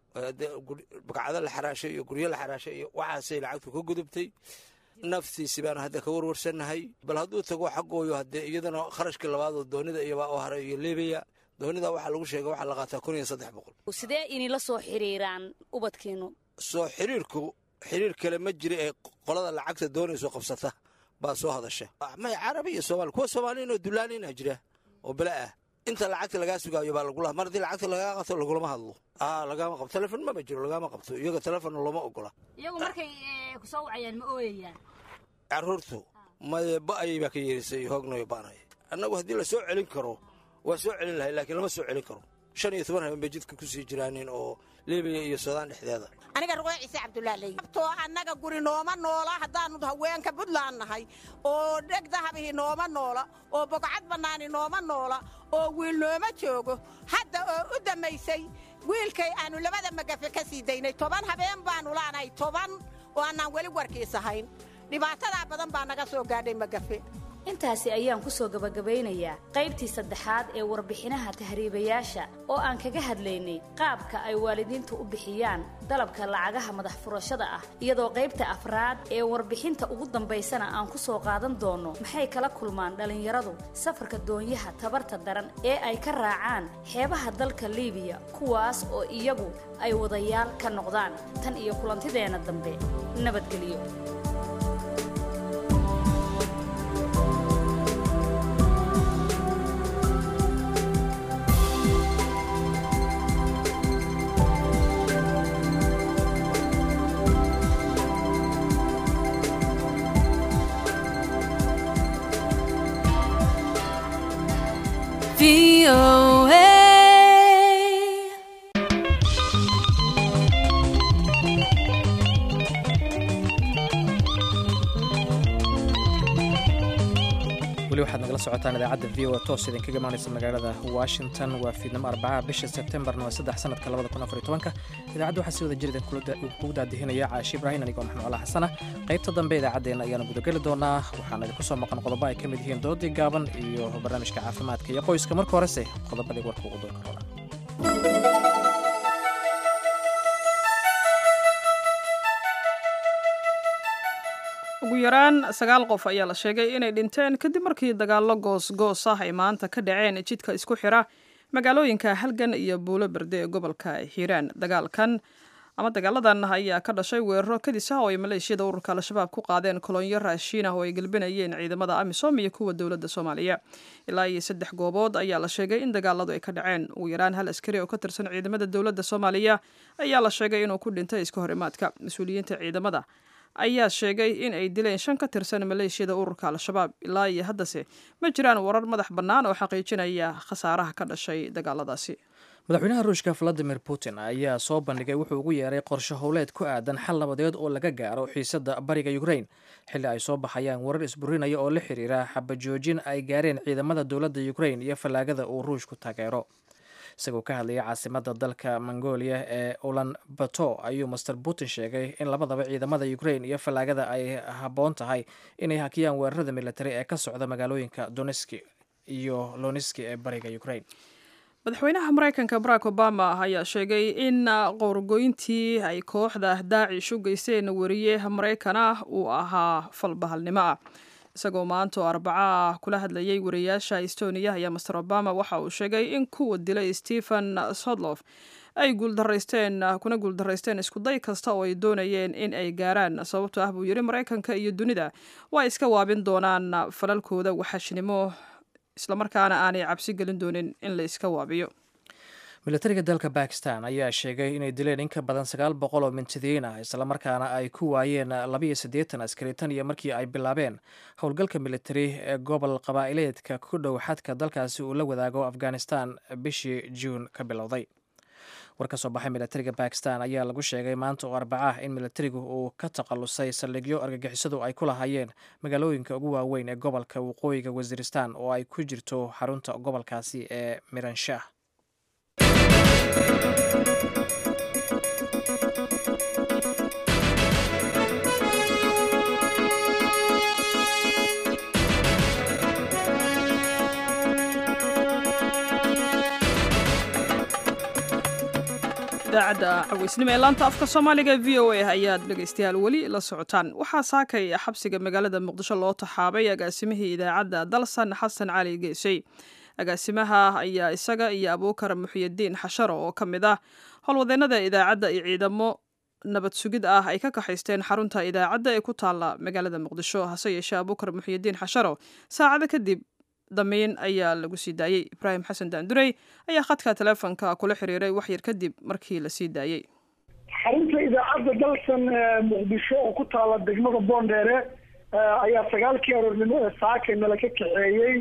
bagcado la xaraashay iyo guryo la xaraashay iyo waxaasay lacagtu ka gudubtay naftiisi baanu hadda ka warwarsannahay bal hadduu tago xaggooyo haddee iyadana kharashkii labaadoo doonida iyobaa oo haray iyo libiya doonida waxaa lagu sheegay waxaa la qaataa kun iyo saddex boqol sidee inila soo xiriiraan ubadkiinu soo xiriirku xiriir kale ma jira ee qolada lacagta doonayso qabsata baa soo hadasha may carabi iyo soomaali kuwa soomaaliyin oo dulaaniina jira oo bele ah inta lacagta lagaa sugaayo baa lagula mar haddii lacagta lagaa qabto lagulama hadlo aa lagaama qabto telefon maba jiro lagaama qabto iyaga telefonna looma ogola iyagu markay kusoo wacayaan ma ooyayaan carruurtu maye ba'ayay baa ka yeerisay hoognayo ba'nay annagu haddii la soo celin karo waa soo celin lahay laakiin lama soo celin karo shan iyo toban habeen bay jidka ku sii jiraanin oo libiya iyo suudaan dhexdeeda aniga ruqee ciise cabdulaaley abtoo annaga guri nooma noola haddaannu haweenka puntland nahay oo dheg dahabihii nooma noola oo bogcad bannaani nooma noola oo wiil nooma joogo hadda oo u dammaysay wiilkay aannu labada magafe ka sii daynay toban habeen baannu laanahay toban oo annaan weli warkiisahayn dhibaatadaa badan baa naga soo gaadhay magafe intaasi ayaan ku soo gabagabaynayaa qaybtii saddexaad ee warbixinaha tahriibayaasha oo aan kaga hadlaynay qaabka ay waalidiintu u bixiyaan dalabka lacagaha madax furashada ah iyadoo qaybta afraad ee warbixinta ugu dambaysana aan ku soo qaadan doonno maxay kala kulmaan dhallinyaradu safarka doonyaha tabarta daran ee ay ka raacaan xeebaha dalka liibiya kuwaas oo iyagu ay wadayaal ka noqdaan tan iyo kulantideenna dambe nabadgelyo weli waxaad nagala socotaan idaacadda v o toos idinkaga imaanaysa magaalada washington waa fiidnimo arbacaha bisha sebtembarna waa saddex sanadka labada kun afar iyo tobanka idaacadda waxaa si wada jir idin kugu daadihinaya caashi ibraahim anigoo maxamed cala xasana qaybta dambe idaacaddeenna ayaanu gudageli doonaa waxaana idinku soo maqan qodobo ay ka mid yihiin doodii gaaban iyo barnaamijka caafimaadka iyo qoyska marka horese qodobadii warka ugu doon karoona ugu yaraan sagaal qof ayaa la sheegay inay dhinteen kadib markii dagaallo goos-goos ah ay maanta ka dhaceen jidka isku xira magaalooyinka halgan iyo buulo berde ee gobolka hiiraan dagaalkan ama dagaaladan ayaa ka dhashay weeraro kadis ah oo ay maleeshiyada ururka al-shabaab ku qaadeen kolonyo raashiin ah oo ay gelbinayeen ciidamada amisom iyo kuwa dowladda soomaaliya ilaa iyo saddex goobood ayaa la sheegay in dagaaladu ay ka dhaceen ugu yaraan hal askari oo ka tirsan ciidamada dowladda soomaaliya ayaa la sheegay inuu ku dhintay iska horimaadka mas-uuliyiinta ciidamada ayaa sheegay in ay dileen shan ka tirsan maleeshiyada ururka al-shabaab ilaa iyo haddase ma jiraan warar madax bannaan oo xaqiijinaya khasaaraha ka dhashay dagaaladaasi madaxweynaha ruushka valadimir putin ayaa soo bandhigay wuxuu ugu yeeray qorshe howleed ku aadan xal nabadeed oo laga gaaro xiisadda bariga ukrain xilli ay soo baxayaan warar isburinaya oo la xiriira xabajoojin ay gaareen ciidamada dowladda ukrain iyo fallaagada uu ruushku taageero isagoo ka hadlayay caasimada dalka mongolia ee ulan bato ayuu master putin sheegay in labadaba ciidamada ukrain iyo fallaagada ay habboon tahay inay hakiyaan weerarada militari ee ka socda magaalooyinka doneski iyo loniski ee bariga ukrain madaxweynaha maraykanka barack obama ayaa sheegay in qowrgoyntii ay kooxda daacish u geysteen wariye maraykan ah uu ahaa falbahalnimo ah isagoo maanta oo arbaco ah kula hadlayay wariyaasha estoniya ayaa master obama waxa uu sheegay in kuwa dilay stephen sodlof ay guuldaraysteen kuna guuldaraysteen iskuday kasta oo ay doonayeen in ay gaaraan sababto ah buu yidhi maraykanka iyo dunida waa iska waabin doonaan falalkooda waxashnimo islamarkaana aanay cabsi gelin doonin in la iska waabiyo militariga dalka bakistan ayaa sheegay inay dileen in ka badan sagaal boqol oo mintidiin ah islamarkaana ay ku waayeen labiyo siddeetan askari tan iyo markii ay bilaabeen howlgalka militari ee gobol qabaa'ileedka ku dhow xadka dalkaasi uu la wadaago afghanistan bishii juun ka bilowday war ka soo baxay militariga bakistan ayaa lagu sheegay maanta oo arbaca ah in militarigu uu ka takhalusay saldhigyo argagixisadu ay ku lahaayeen magaalooyinka ugu waaweyn ee gobolka waqooyiga wasiiristan oo ay ku jirto xarunta gobolkaasi ee miranshah idaacadda caweysnimo ee laanta afka soomaaliga v o a ayaad dhegaystayaal weli la socotaan waxaa saakay xabsiga magaalada muqdisho loo taxaabay agaasimihii idaacadda dalsan xasan cali geesey agaasimaha ayaa isaga iyo abuukar muxyidiin xasharo oo ka mid ah howlwadeennada idaacadda iyo ciidamo nabad sugid ah ay ka kaxaysteen xarunta idaacadda ee ku taalla magaalada muqdisho hase yeeshee abuukar muxyidiin xasharo saacado kadib damiin ayaa lagu sii daayey ibraahim xasan daandurey ayaa khadka teleefonka kula xiriiray waxyar kadib markii la sii daayey xarunta idaacadda dalsan muqdisho oo ku taala degmada boondheere ayaa sagaalkii aroornimo ee saaka nala ka kaxeeyey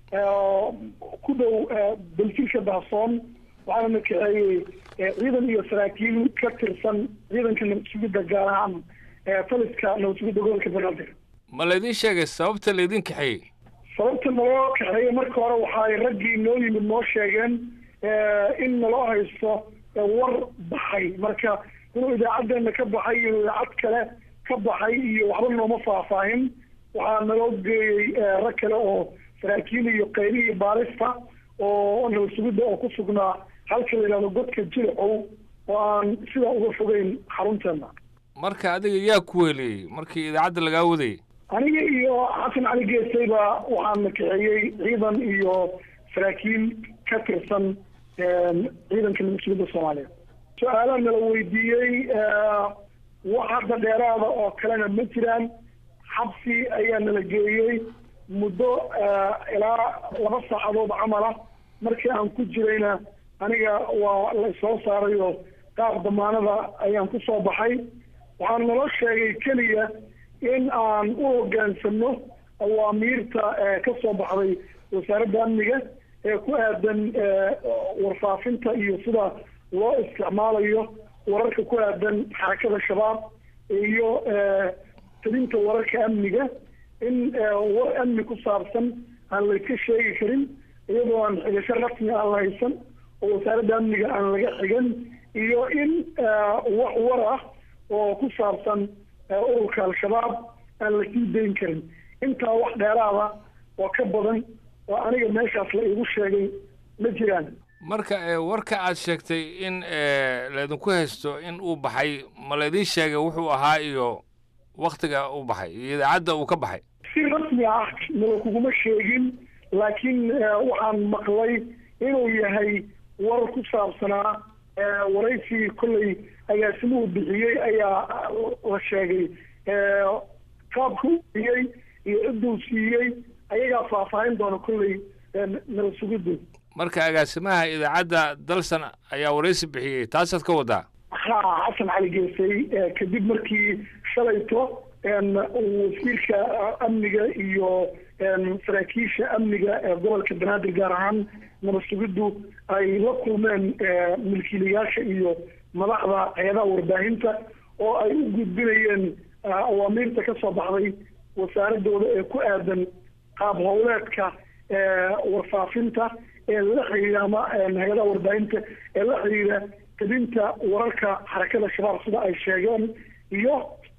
ku dhow balfilka dahsoon waxaana na kaxeeyey ciidan iyo saraakiil ka tirsan ciidanka nabad sugidda gaar ahaan taliska nabad sugidda gobolka banaadir ma laydin sheegay sababta laydin kaxeeyey sababta naloo kaxeeyey marka hore waxaay raggii noo yimid noo sheegeen in naloo haysto war baxay marka inuu idaacadeena ka baxay inuu idaacad kale ka baxay iyo waxba nooma faahfaahin waxaa naloo geeyey rag kale oo saraakiil iyo qayli iyo baalista oo nabad sugidda oo ku sugnaa halka la yidhahdo godka jilcow oo aan sidaa uga fogeyn xarunteena marka adiga yaa ku weeliyey markii idaacadda lagaa wadayay aniga iyo xasan cali geesayba waxaan na kaxeeyey ciidan iyo saraakiil ka tirsan ciidanka nabad sugidda soomaaliya su-aalaha nala weydiiyey wax hadda dheeraada oo kalena ma jiraan xabsi ayaa nala geeyey muddo ilaa laba saacadood camala markii aan ku jirayna aniga waa la soo saaray oo qaab damaanada ayaan ku soo baxay waxaan naloo sheegay keliya in aan u hogaansano awaamiirta ka soo baxday wasaaradda amniga ee ku aadan warfaafinta iyo sida loo isticmaalayo wararka ku aadan xarakada shabaab iyo tabinta wararka amniga in war amni ku saabsan aan layska sheegi karin iyadoo aan xigasho rasmi aan la haysan oo wasaaradda amniga aan laga xigan iyo in wax war ah oo ku saabsan ururka al-shabaab aan la sii dayn karin intaa wax dheeraada oo ka badan oo aniga meeshaas la igu sheegay ma jiraan marka warka aad sheegtay in laydinku haysto in uu baxay ma laydin sheegay wuxuu ahaa iyo waktiga uu baxay iyo idaacadda uu ka baxay si rasmi ah nala kuguma sheegin laakiin waxaan maqlay inuu yahay war ku saabsanaa waraysigii kolley agaasimuhu bixiyey ayaa la sheegay qaabka u bixiyey iyo cidduu siiyey ayagaa faahfaahin doona kolley nala sugiddu marka agaasimaha idaacadda dalsan ayaa waraysi bixiyey taasaad ka wadaa ha xasan cali geesay kadib markii shalayto wasiirka amniga iyo saraakiisha amniga ee gobolka banaadir gaar ahaan nabad sugiddu ay la kulmeen milkiilayaasha iyo madaxda hay-adaha warbaahinta oo ay u gudbinayeen awaamiirta ka soo baxday wasaaradooda ee ku aadan qaab howleedka warfaafinta ee la xiriira ama hay-adaha warbaahinta ee la xiriira tabinta wararka xarakada shabaab sida ay sheegeen iyo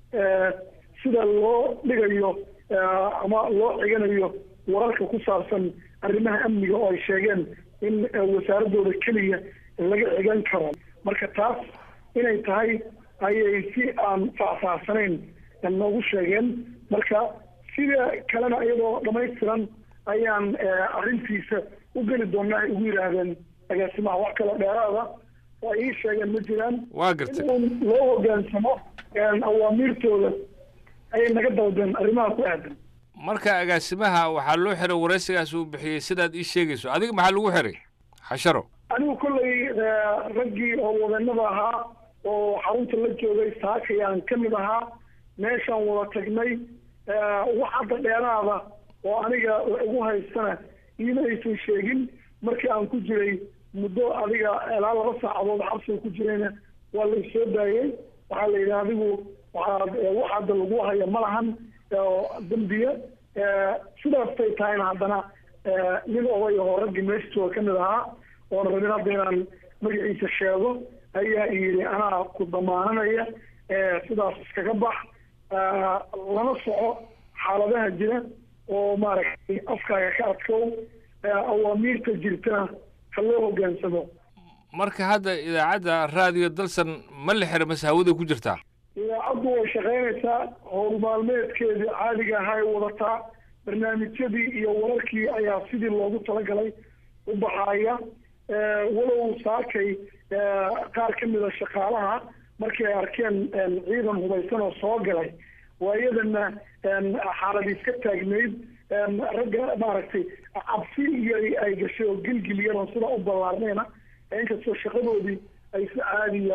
sida loo dhigayo ama loo xiganayo wararka ku saabsan arrimaha amniga oo ay sheegeen in wasaaradooda keliya laga xigan karo marka taas inay tahay ayay si aan faahfaahsanayn noogu sheegeen marka sida kalena iyadoo dhamaystiran ayaan arrintiisa u geli doonaa ay ugu yidhaahdeen agaasimaha wax kale dheeraada oo ay ii sheegeen ma jiraan waa gartay in loo hogaansamo awaamiirtooda ayay naga dawdeen arrimaha ku aadan marka agaasimaha waxaa loo xiray waraysigaas uu bixiyey sidaad ii sheegayso adiga maxaa lagu xiray xasharo anigu kolley raggii oo wadanada ahaa oo xarunta la joogay saakayaan ka mid ahaa meeshaan wada tagnay wax hadda dheeraada oo aniga igu haystana iima aysan sheegin markii aan ku jiray muddo adiga ilaa laba saacadood xabsiga ku jirayna waa la isoo daayey waxaa la yidhi adigu waxaad wax hadda lagu haya ma lahan dembiya sidaastay tahayna haddana nin oday oo raggii meesha jooga ka mid ahaa oona rabin hadda inaan magaciisa sheego ayaa yidhi anaa ku damaananaya sidaas iskaga bax lana soco xaaladaha jira oo maaragtay afkaaga ka adkow awaamiirta jirtana ha loo hogaansamo marka hadda idaacadda raadiyo dalsan ma la xira mase hawada ku jirtaa idaacaddu way shaqaynaysaa howl maalmeedkeedii caadiga ahaa ay wadataa barnaamijyadii iyo wararkii ayaa sidii loogu talagalay u baxaaya walow saakay qaar ka mida shaqaalaha markii ay arkeen ciidan hubaysan oo soo galay waa iyadana xaalad iska taagnayd ragga maaragtay cabsi iyo ay gashay oo gilgilyan oo sidaa u ballaarnayna inkastoo shaqadoodii ay si caadiya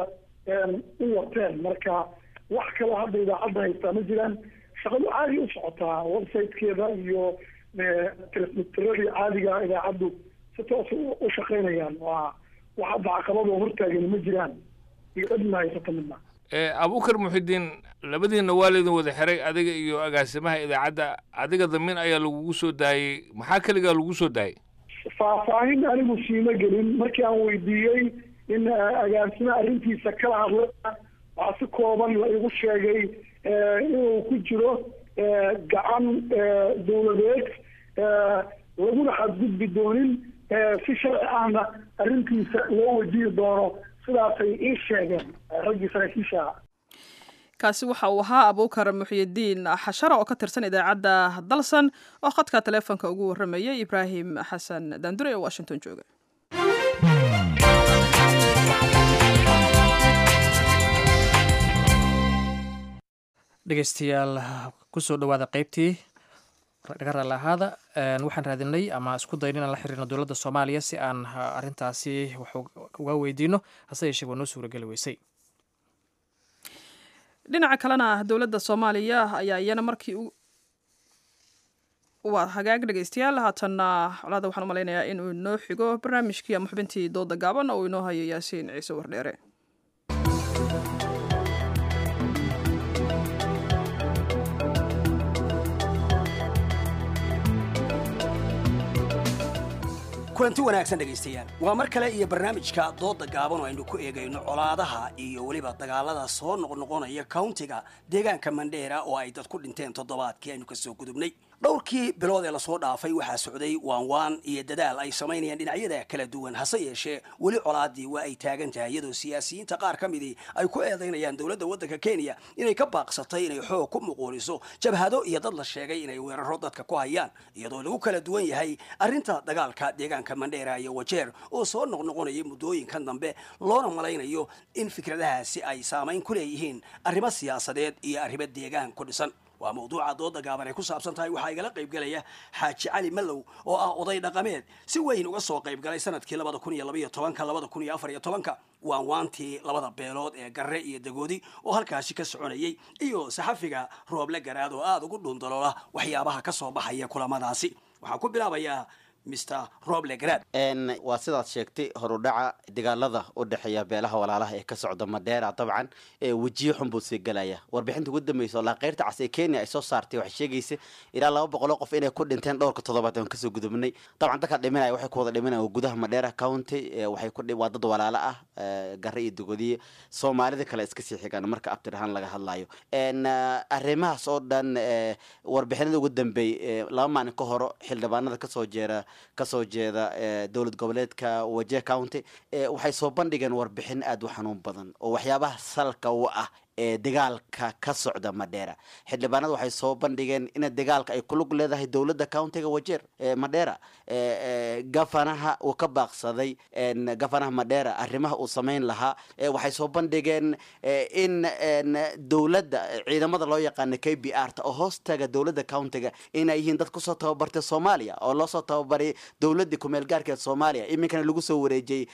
u wateen marka wax kaloo hadda idaacadda haystaa ma jiraan shaqadu caadi u socotaa websitekeeda iyo transmitteradii caadiga idaacaddu si toos u shaqaynayaan waa wax hadda caqabadoo hortaagan ma jiraan iyo cidna haysata midna abukar muxidiin labadiina waa laydin wada xiray adiga iyo agaasimaha idaacadda adiga damin ayaa lagugu soo daayey maxaa keligaa lagu soo daayey faahfaahin anigu siima gelin markii aan weydiiyey in agaasime arrintiisa kala hadla waxaa si kooban la igu sheegay inuu ku jiro gacan dawladeed laguna xadgudbi doonin si sharci ahna arrintiisa loo wajihi doono sidaasay ii sheegeen raggii saraakiisha ah kaasi waxa uu ahaa abuukar muxyidiin xasharo oo ka tirsan idaacadda dalsan oo khadka taleefonka ugu warramayay ibraahim xasan daandure ee washington jooga dhegeystayaal kusoo dhawaada qeybtii dhaga raali ahaada waxaan raadinay ama isku dayn inaan la xiriirno dowladda soomaaliya si aan arrintaasi wax uga weydiino hase yeeshee waa noo suurageli weysay dhinaca kalena dowladda soomaaliya ayaa iyana markii waa hagaag dhegaystayaal haatanna colaada waxaan u malaynayaa inuu inoo xigo barnaamijkii ama xubintii dooda gaaban oo inoo hayo yaasiin ciise wardheere kulanti wanaagsan dhegaystayaal waa mar kale iyo barnaamijka dooda gaaban oo aynu ku eegayno colaadaha iyo weliba dagaalada soo noqnoqonaya countiga deegaanka mandheera oo ay dad ku dhinteen toddobaadkii aynu kasoo gudubnay dhowrkii bilood ee lasoo dhaafay waxaa socday waanwaan iyo dadaal ay samaynayaan dhinacyada kala duwan hase yeeshee weli colaadii waa ay taagan tahay iyadoo siyaasiyiinta qaar ka midii ay ku eedaynayaan dowladda waddanka kenya inay ka baaqsatay inay xoog ku muquuliso jabhado iyo dad la sheegay inay weeraro dadka ku hayaan iyadoo lagu kala duwan yahay arrinta dagaalka deegaanka mandheera iyo wajeer oo soo noqnoqonaya muddooyinkan dambe loona malaynayo in fikradahaasi ay saamayn ku leeyihiin arrimo siyaasadeed iyo arrimo deegaan ku dhisan waa mawduuca dooda gaaban ay ku saabsan tahay waxaa igala qaybgelaya xaaji cali mallow oo ah oday dhaqameed si weyn uga soo qaybgalay sanadkii labada kun iyo labaiyo tobanka labada kun iyo afar iyo tobanka waan waantii labada beelood ee garre iyo dagoodi oo halkaasi ka soconayay iyo saxafiga rooble garaad oo aada ugu dhuundaloola waxyaabaha ka soo baxaya kulamadaasi waxaan ku bilaabayaa mr roble garaad waa sidaad sheegtay horudhaca dagaalada u dhexeeya beelaha walaalaha ee ka socda madheera dabcan wejiyo xun buu sii galaya warbixinta ugu dambeysa oo laaqeyrta cas ee kenya ay soo saartay waxay sheegaysa ilaa laba boqoloo qof inay ku dhinteen dhowrka toddobaad aan kasoo gudubnay dabcan dadka dhimanaya waxay ku wada dhimanaya gudaha madheera county waxay ku waa dad walaalo ah gare iyo dugodiye soomaalida kale iska sii xigaan marka abtir ahaan laga hadlayo arrimahaas oo dhan warbixinada ugu dambeey laba maalin ka horo xildhibaanada kasoo jeera kasoo jeeda dowlad goboleedka waje county waxay soo bandhigeen warbixin aada u xanuun badan oo waxyaabaha salka u ah ee dagaalka ka socda madheera xildhibaanada waxay soo bandhigeen in dagaalka ay kulug leedahay dowladda countiga wajeer madheera gafanaha uu ka baaqsaday gafanaha madheera arrimaha uu samayn lahaa waxay soo bandhigeen in dowladda ciidamada loo yaqaana k b r ta oo hoostaga dowladda countiga inay yihiin dad kusoo tababartay soomaaliya oo loosoo tababaray dowladii kumeel gaarkeed soomaaliya iminkana lagu soo wareejiyey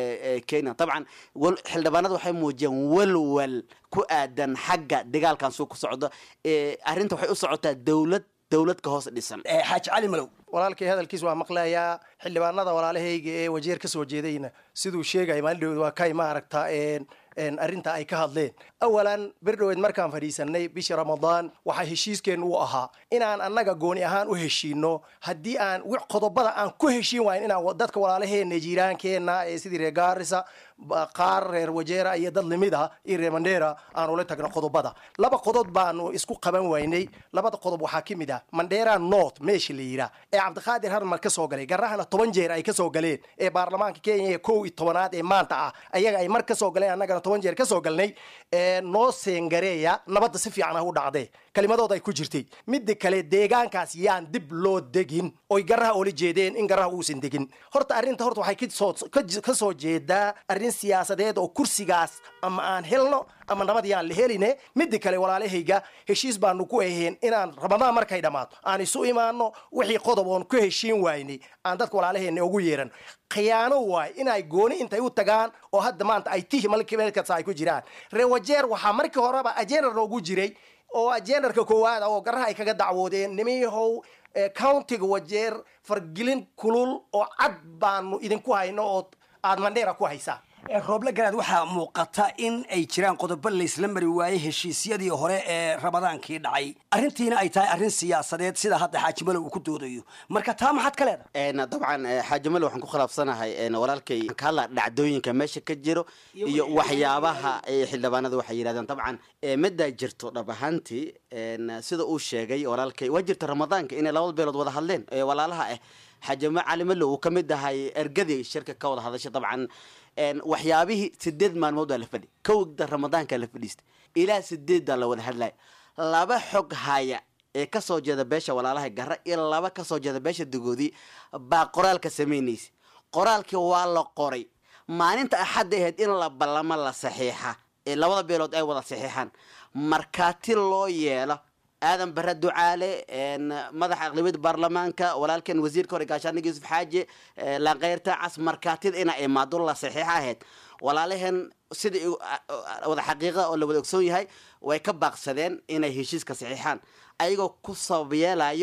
kenya dabcan xildhibaanada waxay muujiyeen walwal ku aadan xagga dagaalkan suu ku socdo arrinta waxay u socotaa dowlad dowlad ka hoos dhisan xaaji cali malow walaalkay hadalkiis waa maqlayaa xildhibaanada walaalahayga ee wajeer ka soo jeedayna siduu sheegaya maalin dhaweed waa kay maaragta arrinta ay ka hadleen awalan berdhoweed markaan fadhiisanay bishii ramadaan waxaa heshiiskeennu u ahaa inaan annaga gooni ahaan u heshiino haddii aan qodobada aan ku heshiin waayn inaan dadka walaalaheena jiiraankeenna ee sidii reer gaarisa qaar reer wajeera iyo dad limid ah iyo reer mandheera aan ula tagno qodobada laba qodob baanu isku qaban waynay labada qodob waxaa ka mid ah mandheera north meesha la yidhaah ee cabdiqaadir harmar ka soo galay garahana toban jeer ay ka soo galeen ee baarlamaanka kenya ee kow iyo tobanaad ee maanta ah ayaga ay mar ka soo galeen annagana toban jeer ka soo galnay noo seengareeya nabadda si fiican ah u dhacdee kelimadood ay ku jirtay midda kale deegaankaas yaan dib loo degin oy garaha oola jeedeen in garaha uusan degin horta arrinta horta waxay ka soo jeedaa arrin siyaasadeed oo kursigaas ama aan helno ama nabad yaan la heline midda kale walaalahayga heshiis baanu ku aheen inaan ramadaan markay dhammaato aan isu imaano wixii qodob oon ku heshiin waynay aan dadka walaalaheena ugu yeeran khiyaano waay inay gooni intay u tagaan oo hadda maanta ay tihi malkimeelkasa ay ku jiraan rewajeer waxaa markii horeba ajenar noogu jiray oo ajendarka koowaad oo garaha ay kaga dacwoodeen nimiyahow countiga wajeer fargelin kulul oo cad baanu idinku hayno oo aad mandheera ku haysaan rooble garaad waxaa muuqata in ay jiraan qodobo laysla mari waayey heshiisyadii hore ee ramadaankii dhacay arrintiina ay tahay arrin siyaasadeed sida hadda xaaji malow uu ku doodayo marka taa maxaad ka leedahay dabcan xaaji malow waxaan ku khilaafsanahay walaalkay ka hadla dhacdooyinka meesha ka jiro iyo waxyaabaha xildhibaanada waxay yidhahdeen dabcan middaa jirto dhab ahaantii sida uu sheegay walaalkay waa jirta ramadaanka inay labada beelood wada hadleen walaalaha ah xaajimo cali malow uu ka mid ahay ergadii shirka ka wada hadashay dabcan waxyaabihii sideed maalmood waa la fadhi kowda ramadaanka la fadhiistay ilaa sideeddaa la wada hadlaya laba xog haya ee kasoo jeeda beesha walaalaha gara iyo laba kasoo jeeda beesha dagoodii baa qoraalka samaynaysa qoraalkii waa la qoray maalinta axadda ahayd in la ballamo la saxiixa ee labada beelood ay wada saxiixaan markaati loo yeelo aadan bare ducaale madaxa aqlabiyada baarlamaanka walaalkan wasiirka hore gaashaaniga yuusuf xaaji laankeyrta cas markaatida ina imaado la saxiixa ahayd walaalaheen sidai wada xaqiiqa oo la wada ogsoon yahay way ka baaqsadeen inay heshiiska saxiixaan ayagoo ku sabab yeelayo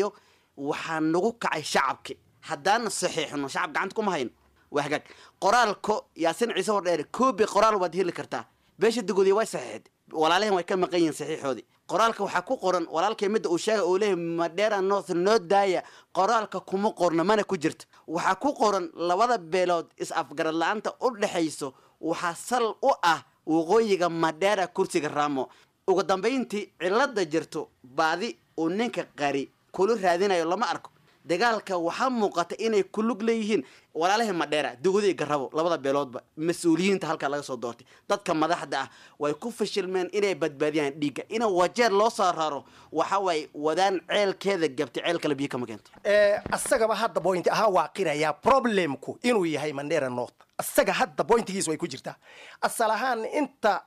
waxaa nagu kacay shacabki haddaana saxiixno shacab gacanta kuma hayno waa hagaag qoraalko yaasin ciise hordheere koobi qoraal waad heli kartaa beesha dugodiya way saxiixday walaalahan way ka maqan yihiin saxiixoodii qoraalka waxaa ku qoran walaalkay midda uu sheegay uu leeyahay madheera north noo daaya qoraalka kuma qorno mana ku jirto waxaa ku qoran labada beelood is-afgarad la-aanta u dhexayso waxaa sal u ah waqooyiga madheera kursiga raamo ugu dambayntii cilada jirto baadi uu ninka qari kula raadinayo lama arko dagaalka waxaa muuqata inay ku lug leeyihiin walaalahii madheera dugudii garabo labada beeloodba mas-uuliyiinta halkaa laga soo doortay dadka madaxda ah way ku fashilmeen inay badbaadiyaan dhiigga in wajeer loo soo raro waxa waaye wadaan ceelkeeda gabtay ceel kale biyo kama keento asagaba hadda point ahaa waa qirayaa problemku inuu yahay mandera north asaga hadda pointigiis way ku jirtaa asal ahaan inta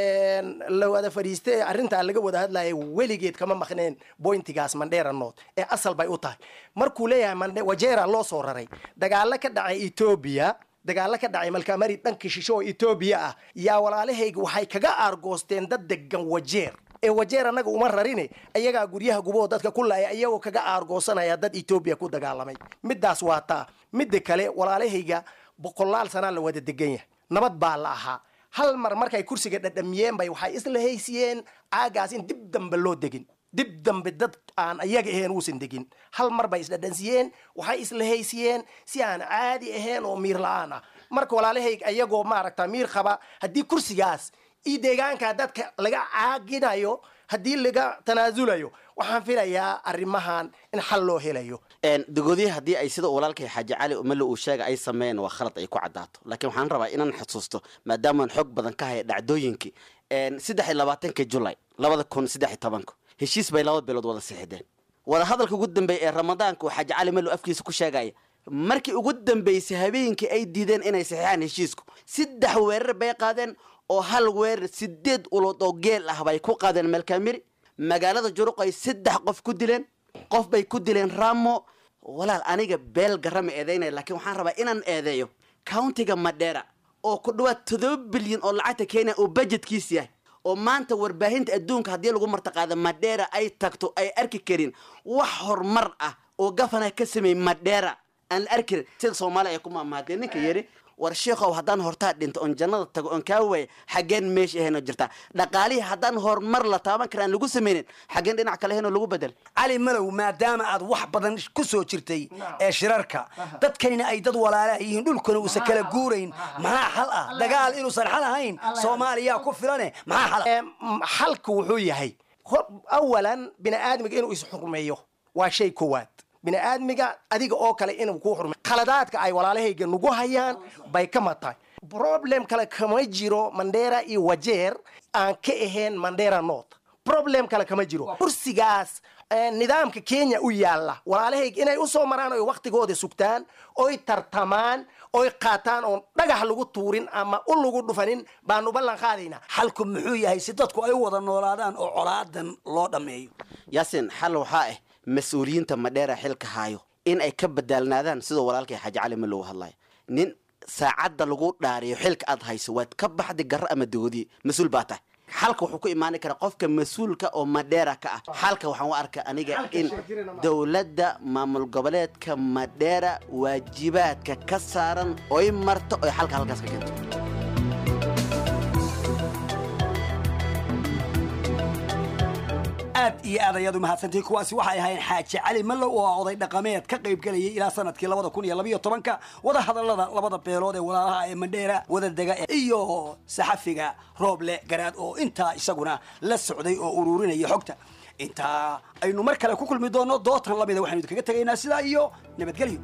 la wada fadhiistay ee arrintaa laga wada hadlaya weligeed kama maqneen pointigaas mandera north ee asal bay u tahay markuu leeyahay mande wajera loo soo raray dagaalo ka dhacay etoobiya dagaalo ka dhacay malkamari dhanka shisho oo etoobiya ah yaa walaalahayga waxay kaga aargoosteen dad degan wajeer ee wajeer annaga uma rarine ayagaa guryaha gubahoo dadka ku laaya iyagoo kaga aargoosanaya dad etoobiya ku dagaalamay midaas waa taa midda kale walaalahayga boqolaal sanaa la wada degan yahay nabad baa la ahaa hal mar markay kursiga dhadhamiyeen bay waxay isla haysiyeen caagaas in dib dambe loo degin dib dambe dad aan ayaga ahayn uusan degin hal mar bay isdhadhansiyeen waxay isla haysiyeen si aan caadi ahayn oo miir la-aan ah marka walaalahayga ayagoo maaragta miir qaba haddii kursigaas iyo deegaanka dadka laga caaginayo haddii laga tanaasulayo waxaan filayaa arrimahan in xal loo helayo dugodiya haddii ay sida walaalkay xaaji cali umale uu sheega ay sameeyeen waa khalad ay ku caddaato laakiin waxaan rabaa inaan xusuusto maadaamaan xoog badan ka haya dhacdooyinkii saddex iyo labaatanka julay labada kun saddex iyo tobanka heshiis bay laba beelood wada sixideen wada hadalka ugu dambeeya ee ramadaanka uu xaaji cali malow afkiisa ku sheegaya markii ugu dambeysay habeenkii ay diideen inay saxiixaan heshiisku saddex weerar bay qaadeen oo hal weerar sideed ulood oo geel ah bay ku qaadeen malkamiri magaalada juruq ay saddex qof ku dileen qof bay ku dileen ramo walaal aniga beel garama eedeynaya laakiin waxaan rabaa inaan eedeeyo countiga madheera oo ku dhawaad todoba bilyan oo lacagta kenya uu budgetkiis yahay oo maanta warbaahinta adduunka haddii lagu martaqaado madheera ay tagto ay arki karin wax horumar ah oo gafana ka sameeyey madheera aan la arki karin sida soomaaliya ay ku maamaadeen ninka yidhi war sheekhow haddaan hortaa dhinto oon jannada tago oon kaa waaya xaggeen meesha ahaynoo jirtaa dhaqaalihii haddaan horumar la taaban kara aan lagu sameynin xaggeen dhinac kale ahaynoo lagu bedel cali malow maadaama aad wax badan ku soo jirtay ee shirarka dadkanina ay dad walaalaha yihiin dhulkuna uusan kala guurayn maxaa xal ah dagaal inuusan xal ahayn soomaaliya ku filane maxaa xal xalku wuxuu yahay awalan bini aadmiga inuu isxurmeeyo waa shay kowaad bini aadmiga adiga oo kale inuu kuu xurmay khaladaadka ay walaalahayga nagu hayaan bay ka mad tahay problem kale kama jiro mandera iyo wajeer aan ka ahayn mandera north problem kale kama jiro kursigaas nidaamka kenya u yaalla walaalahayga inay usoo maraan oy waktigooda sugtaan oy tartamaan oy qaataan oon dhagax lagu tuurin ama u lagu dhufanin baanu ballan qaadaynaa xalku muxuu yahay si dadku ay u wada noolaadaan oo colaadan loo dhammeeyo yaasin xal waxaa ah mas-uuliyiinta madheera xilka haayo in ay ka badaalnaadaan sidoo walaalkay xaaji cali ma loogu hadlayo nin saacadda lagu dhaariyo xilka aad hayso waad ka baxdi garro ama doodi mas-uul baa tahay xalka wuxuu ku imaani karaa qofka mas-uulka oo madheera ka ah xalka waxaan u arkaa aniga in dowladda maamul goboleedka madheera waajibaadka ka saaran oy marto oy xalka halkaas ka keento aad iyo aad ayaad u mahadsantihiin kuwaasi waxay ahaayeen xaaji cali mallow oo ah oday dhaqameed ka qayb gelayay ilaa sanadkii labada kun iyo labayo tobanka wada hadallada labada beelood ee walaalaha ee mandheera wada dega iyo saxafiga rooble garaad oo intaa isaguna la socday oo ururinaya xogta intaa aynu mar kale ku kulmi doonno dootan lamida waxaynu idinkaga tegaynaa sidaa iyo nabadgelyo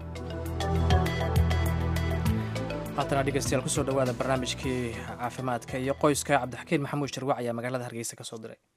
haatana dhegeystayaal kusoo dhawaada barnaamijkii caafimaadka iyo qoyska cabdixakiin maxamuud sharwac ayaa magaalada hargeysa ka soo diray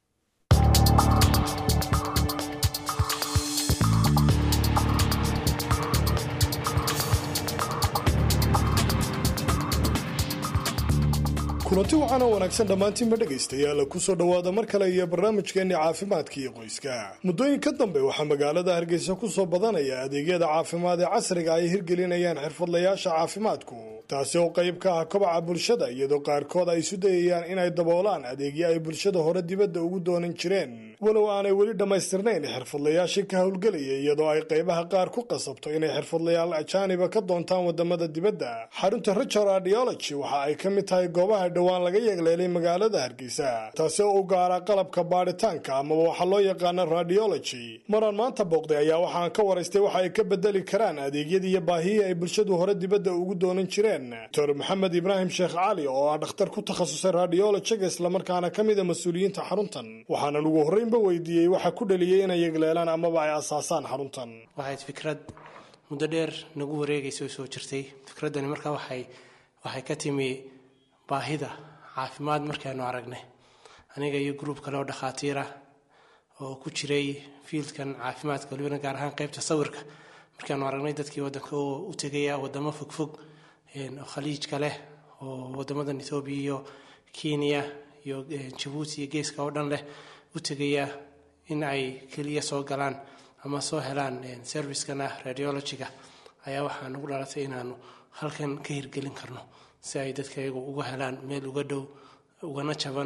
kulanti waxaana wanaagsan dhammaantiinba dhegaystayaal kusoo dhowaada mar kale iyo barnaamijkeenni caafimaadka iyo qoyska muddooyinka dambe waxaa magaalada hargeysa kusoo badanaya adeegyada caafimaad ee casriga ay hirgelinayaan xirfadlayaasha caafimaadku taasi oo qayb ka ah kobaca bulshada iyadoo qaarkood ay isu dayayaan inay daboolaan adeegyo ay bulshada hore dibadda ugu doonan jireen walow aanay weli dhammaystirnayn xirfadlayaashii ka howlgelaya iyadoo ay qaybaha qaar ku qasabto inay xirfadlayaal ajaaniba ka doontaan wadamada dibadda xarunta richard radiology waxa ay ka mid tahay goobaha dhowaan laga yeegleelay magaalada hargeysa taasi oo u gaara qalabka baadhitaanka amaba waxaa loo yaqaana radiology maraan maanta booqday ayaa waxaan ka waraystay waxa ay ka bedeli karaan adeegyadii iyo baahihii ay bulshadu hore dibadda ugu doonan jireen doctor maxamed ibraahim sheekh cali oo ah dhakhtar ku takhasusay radiologiga islamarkaana ka mida mas-uuliyiinta xaruntan waxaanan ugu horreynba weydiiyey waxa ku dhaliyey inay yegleelaan amaba ay asaasaan xaruntan waxayd fikrad muddo dheer nagu wareegaysa oo soo jirtay fikraddani markaa waxay waxay ka timi baahida caafimaad markaanu aragnay aniga iyo gruub kale oo dhakhaatiira oo ku jiray fiildkan caafimaadka walibana gaar ahaan qaybta sawirka markaanu aragnay dadkii waddanka oo u tegaya wadamo fogfog oo khaliijka leh oo wadamadan ethoobiya iyo kenya iyo jabuuti iyo geeska oo dhan leh u tegaya in ay keliya soo galaan ama soo helaan servicekan ah radiologiga ayaa waxaa nagu dhalatay inaanu halkan ka hirgelin karno si ay dadka iyagu uga helaan meel uga dhow ugana jaban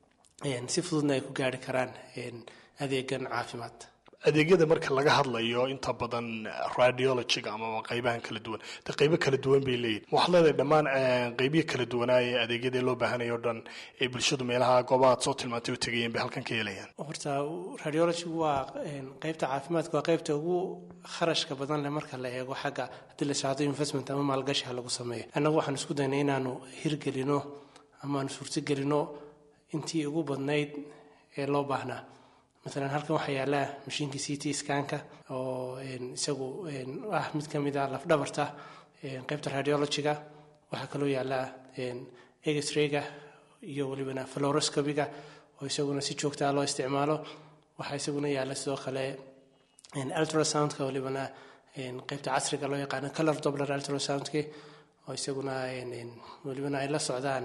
si fududna ay ku gaari karaan adeegan caafimaad adeegyada marka laga hadlayo inta badan radiologiga amaba qaybahan kala duwan de qaybo kala duwan bay leeyihin waxaad leedahay dhammaan qaybihi kala duwanaaye adeegyada loo baahanaya o dhan ee bulshadu meelaha goobaha ad soo tilmaantay u tegayeen bay halkan ka helayaan horta radiologigu waa qaybta caafimaadka waa qaybta ugu kharashka badan leh marka la eego xagga haddii la shaado investment ama maalgashi ha lagu sameeyo annagu waxaan isku daynay inaanu hirgelino ama aanu suurtogelino intii ugu badnayd ee loo baahnaa maalan halkan waxaa yaallaa mashiinkii c t scanka oo isagu ah mid ka mid a lafdhabarta qaybta radiologiga waxaa kaloo yaallaa egesrayga iyo welibana floroscobiga oo isaguna si joogtaa loo isticmaalo waxaa isaguna yaalla sidoo kale ultrasoundka welibana qaybta casriga loo yaqaano color dobler ultrasoundki oo isaguna welibana ay la socdaan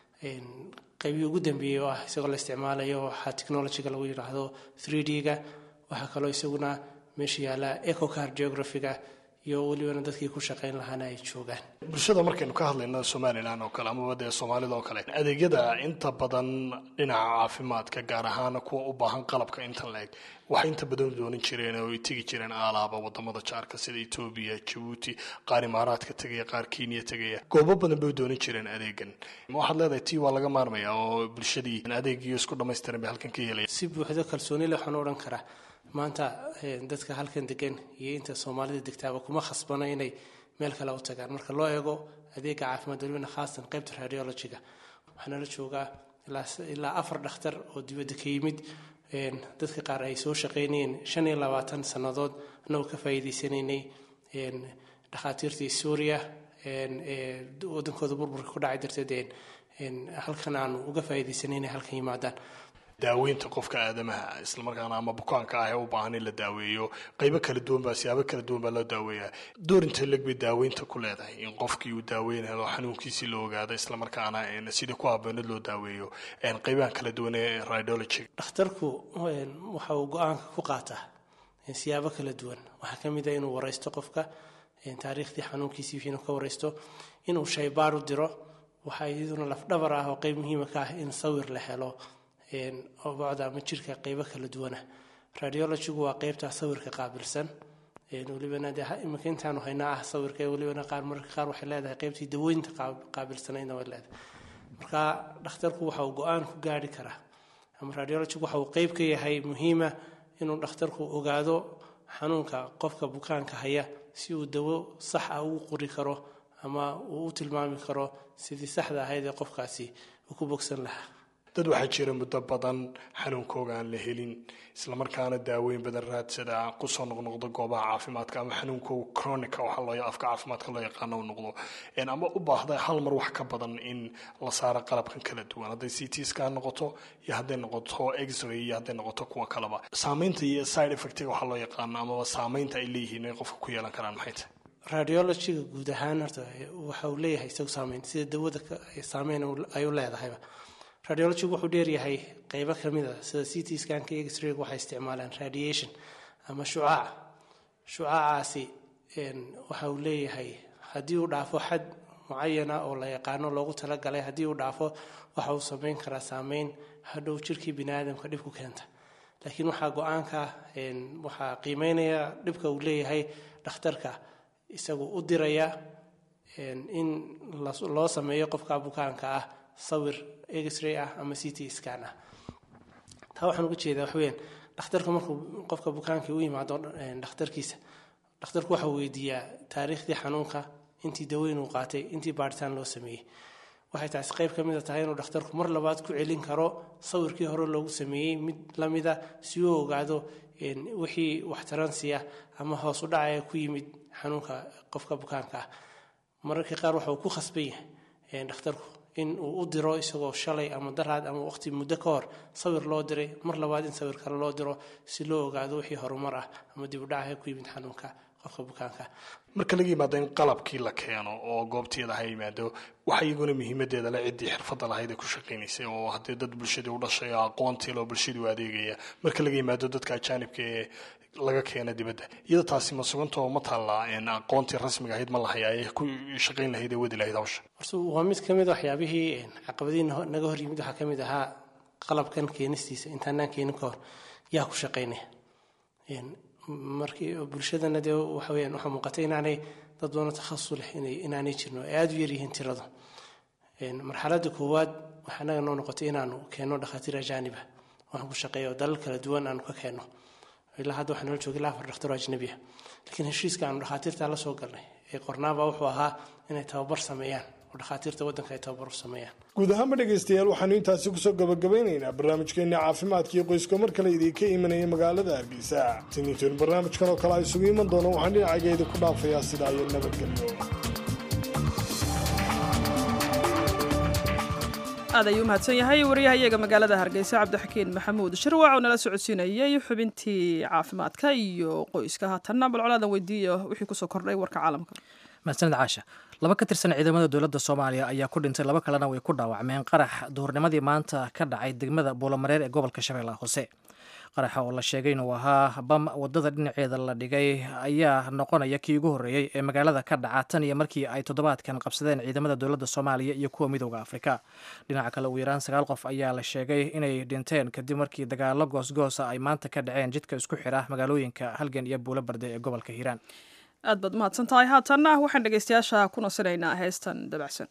qaybihii ugu dambeeyey oo ah isagoo la isticmaalayo waxaa technologiga lagu yidhaahdo 3d-ga waxaa kaloo isaguna meesha yaalla ecocardiografiga iyo welibana dadkii ku shaqayn lahaana ay joogaan bulshada markaynu ka hadlayno somalilan oo kale amaba dee soomaalida oo kale adeegyada inta badan dhinaca caafimaadka gaar ahaan kuwa u baahan qalabka intan la-eg waxay inta badan doonan jireen oo ay tegi jireen aalaaba wadamada jaarka sida etoobiya jabuuti qaar imaaraadka tegaya qaar kenya tegaya goobo badan bay doonan jireen adeegan waxaad leedahay tii waa laga maarmaya oo bulshadii adeegiyo isku dhamaystiran bay halkan ka helaya si buuxdo kalsooni le waxaan odhan karaa maanta dadka halkan degan iyo inta soomaalida degtaaba kuma khasbano inay meel kale u tagaan marka loo eego adeega caafimaad welibana khaasatan qaybta radiologiga waxaana la joogaa ilaa afar dhakhtar oo dibadda ka yimid dadka qaar ay soo shaqaynayeen shan iyo labaatan sannadood annagoo ka faa'iidaysanaynay dhakhaatiirtii suuriya wadankooda burburka ku dhacay darteed halkan aanu uga faa'iidaysanay inay halkan yimaadaan daaweynta qofka aadamaha islamarkaana ama bukaanka ah ee u baahan in la daaweeyo qaybo kala duwan baa siyaabo kala duwan baa loo daaweeyaa doorinta leg bay daaweynta ku leedahay in qofkii uu daaweynado xanuunkiisii la ogaado islamarkaana sidii ku habboonad loo daaweeyo qaybahan kala duwan ee radiology dhakhtarku waxa uu go-aanka ku qaataa siyaabo kala duwan waxaa ka mid a inuu wareysto qofka taariikhdii xanuunkiisii wixiinu ka wareysto inuu shaybaar u diro waxaa iyaduna lafdhabar ah oo qeyb muhiima ka ah in sawir la helo obocda ama jirka qeybo kala duwana radiologigu waa qeybtaa sawirka qaabilsan welibana de imika intaanu haynaa ah sawirka welibana qaar mararka qaar waxay leedahay qeybtii dawooyinta qaabilsanaydna way leedahay marka dhakhtarku waxa uu go-aan ku gaari karaa ama radiologigu waxa uu qeyb ka yahay muhiima inuu dhakhtarku ogaado xanuunka qofka bukaanka haya si uu dawo sax ah ugu qori karo ama uu u tilmaami karo sidii saxda ahayd ee qofkaasi uu ku bogsan lahaa dad waxaa jira muddo badan xanuunkooga aan la helin islamarkaana daaweyn badan raadsada kusoo noqnoqdo goobaha caafimaadka ama xanuunkooga chronica waxa loo afka caafimaadka loo yaqaano u noqdo ama u baahda hal mar wax ka badan in la saaro qalabkan kala duwan hadday c t ska noqoto iyo hadday noqoto x-ray iyo hadday noqoto kuwa kaleba saameynta iyo side effectiga waxaa loo yaqaano amaba saameynta ay leeyihiin ay qofka ku yeelan karaan maxay tahay radiologiga guud ahaan horta waxa uu leeyahay isagu saameyn sida dawada saameyn ay u leedahayba radiologigu wuxuu dheeryahay qeybo kamid a sida c t scanka iyo x-rayga waxay isticmaalaan radiation ama shucaac shucaacaasi waxa uu leeyahay haddii uu dhaafo xad mucayana oo la yaqaano loogu talagalay haddii uu dhaafo waxa uu sameyn karaa saameyn hadhow jirkii bini aadamka dhib ku keenta laakiin waxaa go-aanka waxaa qiimeynaya dhibka uu leeyahay dhakhtarka isagu u diraya in loo sameeyo qofka bukaanka ah sawir x-ray ah ama c t scan ah taa waxaan uga jeedaa wax weyaan dhakhtarka markuu qofka bukaankii u yimaado dhakhtarkiisa dhakhtarku waxa weydiiyaa taariikhdii xanuunka intii daweyn uu qaatay intii baaritaan loo sameeyey waxay taasi qayb ka mid a tahay inuu dhakhtarku mar labaad ku celin karo sawirkii hore loogu sameeyey mid lamida si uu ogaado wixii waxtaransiya ama hoos u dhacaya ku yimid xanuunka qofka bukaanka ah mararka qaar waxa uu ku khasban yahay dhakhtarku in uu u diro isagoo shalay ama daraad ama waqti muddo ka hor sawir loo diray mar labaad in sawir kale loo diro si loo ogaado wixii horumar ah ama dib u dhaca ku yimid xanuunka qofka bukaanka marka laga yimaado in qalabkii la keeno oo goobteeda ha yimaado waxa iyaguna muhiimadeeda le ciddii xirfadda lahayd ee ku shaqaynaysay oo haddii dad bulshadii u dhashay oo aqoontii loo bulshadii u adeegaya marka laga yimaado dadka ajaanibka ee laga keena dibadda iyada taasi ma sugantoo ma taallaa aqoontii rasmiga ahayd ma lahayaa ee ku shaqayn lahayd ee wadi lahayd hawsha horta waa mid ka mid waxyaabihii caqabadii naga hor yimid waxaa ka mid ahaa qalabkan keenistiisa intaanaan keenin ka hor yaa ku shaqaynaya markii bulshadana dee waxa weyaan waxaa muuqatay inaanay dad badan takhasus leh inaanay jirno ay aada u yaryihiin tiradu marxaladda koowaad waxaa anaga noo noqotay inaanu keenno dhakhaatiir ajaaniba waxaan ku shaqeeya oo dalal kala duwan aanu ka keenno ilaa hadda waxaa nala joogay ilaa afar dhakhtaroo ajnabi ah laakiin heshiiska aanu dhakhaatiirta la soo galnay ee qornaaba wuxuu ahaa inay tababar sameeyaan oo dhakhaatiirta waddanka ay tababar u sameeyaan guud ahaanba dhegaystayaal waxaanu intaasi kusoo gabagabeynaynaa barnaamijkeenna caafimaadka iyo qoyska mar kale idinka imanaya magaalada hargeysa siniintoon barnaamijkan oo kale a isugu iman doono waxaan dhinacaygeeda ku dhaafayaa sidaa iyo nabadgelyo aad ayuu umahadsan yahay wariyahayaga magaalada hargeysa cabdixakiin maxamuud shirwac oo nala socodsiinayay xubintii caafimaadka iyo qoyska haatanna bal colaadan weydiiya wixii kusoo kordhay warka caalamka mahadsanid caasha laba ka tirsan ciidamada dowladda soomaaliya ayaa ku dhintay laba kalena way ku dhaawacmeen qarax duhurnimadii maanta ka dhacay degmada buulamareer ee gobolka shabeellaha hoose qaraxa oo la sheegay inuu ahaa bam wadada dhinaceeda la dhigay ayaa noqonaya kii ugu horreeyey ee magaalada ka dhaca tan iyo markii ay toddobaadkan qabsadeen ciidamada dowladda soomaaliya iyo kuwa midooda afrika dhinaca kale ugu yaraan sagaal qof ayaa la sheegay inay dhinteen kadib markii dagaalo goosgoosa ay maanta ka dhaceen jidka isku xira magaalooyinka halgan iyo buulo barde ee gobolka hiiraan aad baad mahadsan tahay haatanna waxaan dhegaystayaasha ku nasinaynaa heestan dabacsan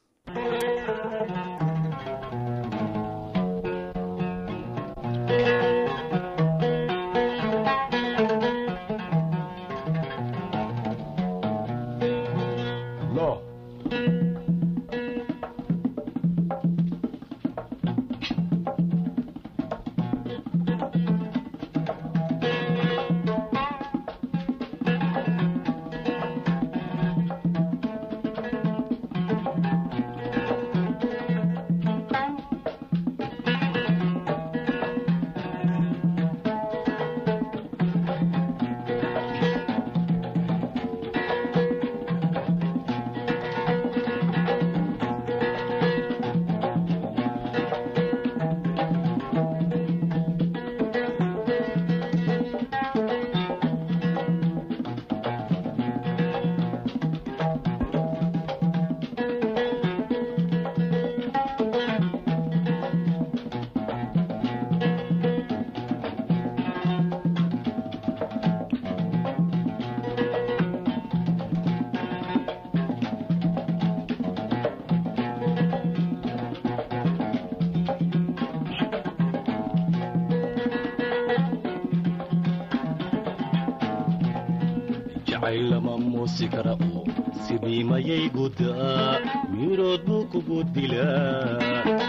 jacaylama muusi kara oo sidii mayay gudaa mirood buu kugu dilaa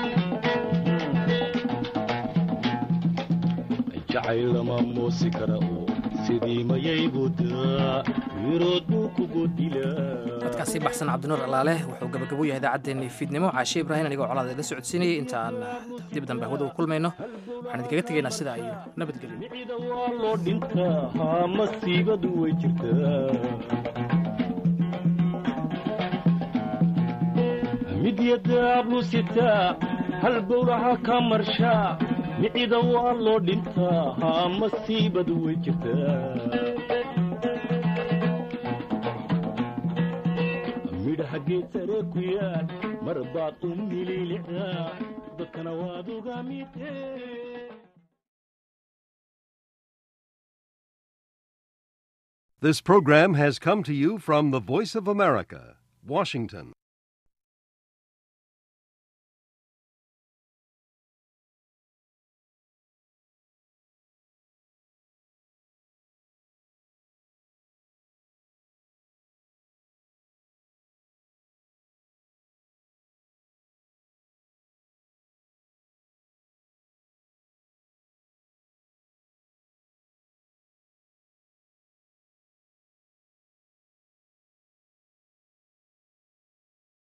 jacaylama muusi kara oo sidii mayay gudaa mirood buu kugu dilaa dadkaasi baxsan cabdinuur alaale wuxuu gabagabo yahay idaacaddeenii fiidnimo caashe ibraahim anigoo colaada ila socodsiinayay inta aan dib dambe hawada u kulmayno waxaan idinkaga tegaynaa sidaa iyo nabadgelyo waa loo dhintaa haa masiibadu way jirtaa mid yadaablu sitaa hal bowlaha ka marshaa micida waa loo dhintaa haa masiibadu way jirtaa midhaha geed sare ku yaal mar baad u mililicdaa dadkana waad uga midee This program has come to you from the Voice of America, Washington.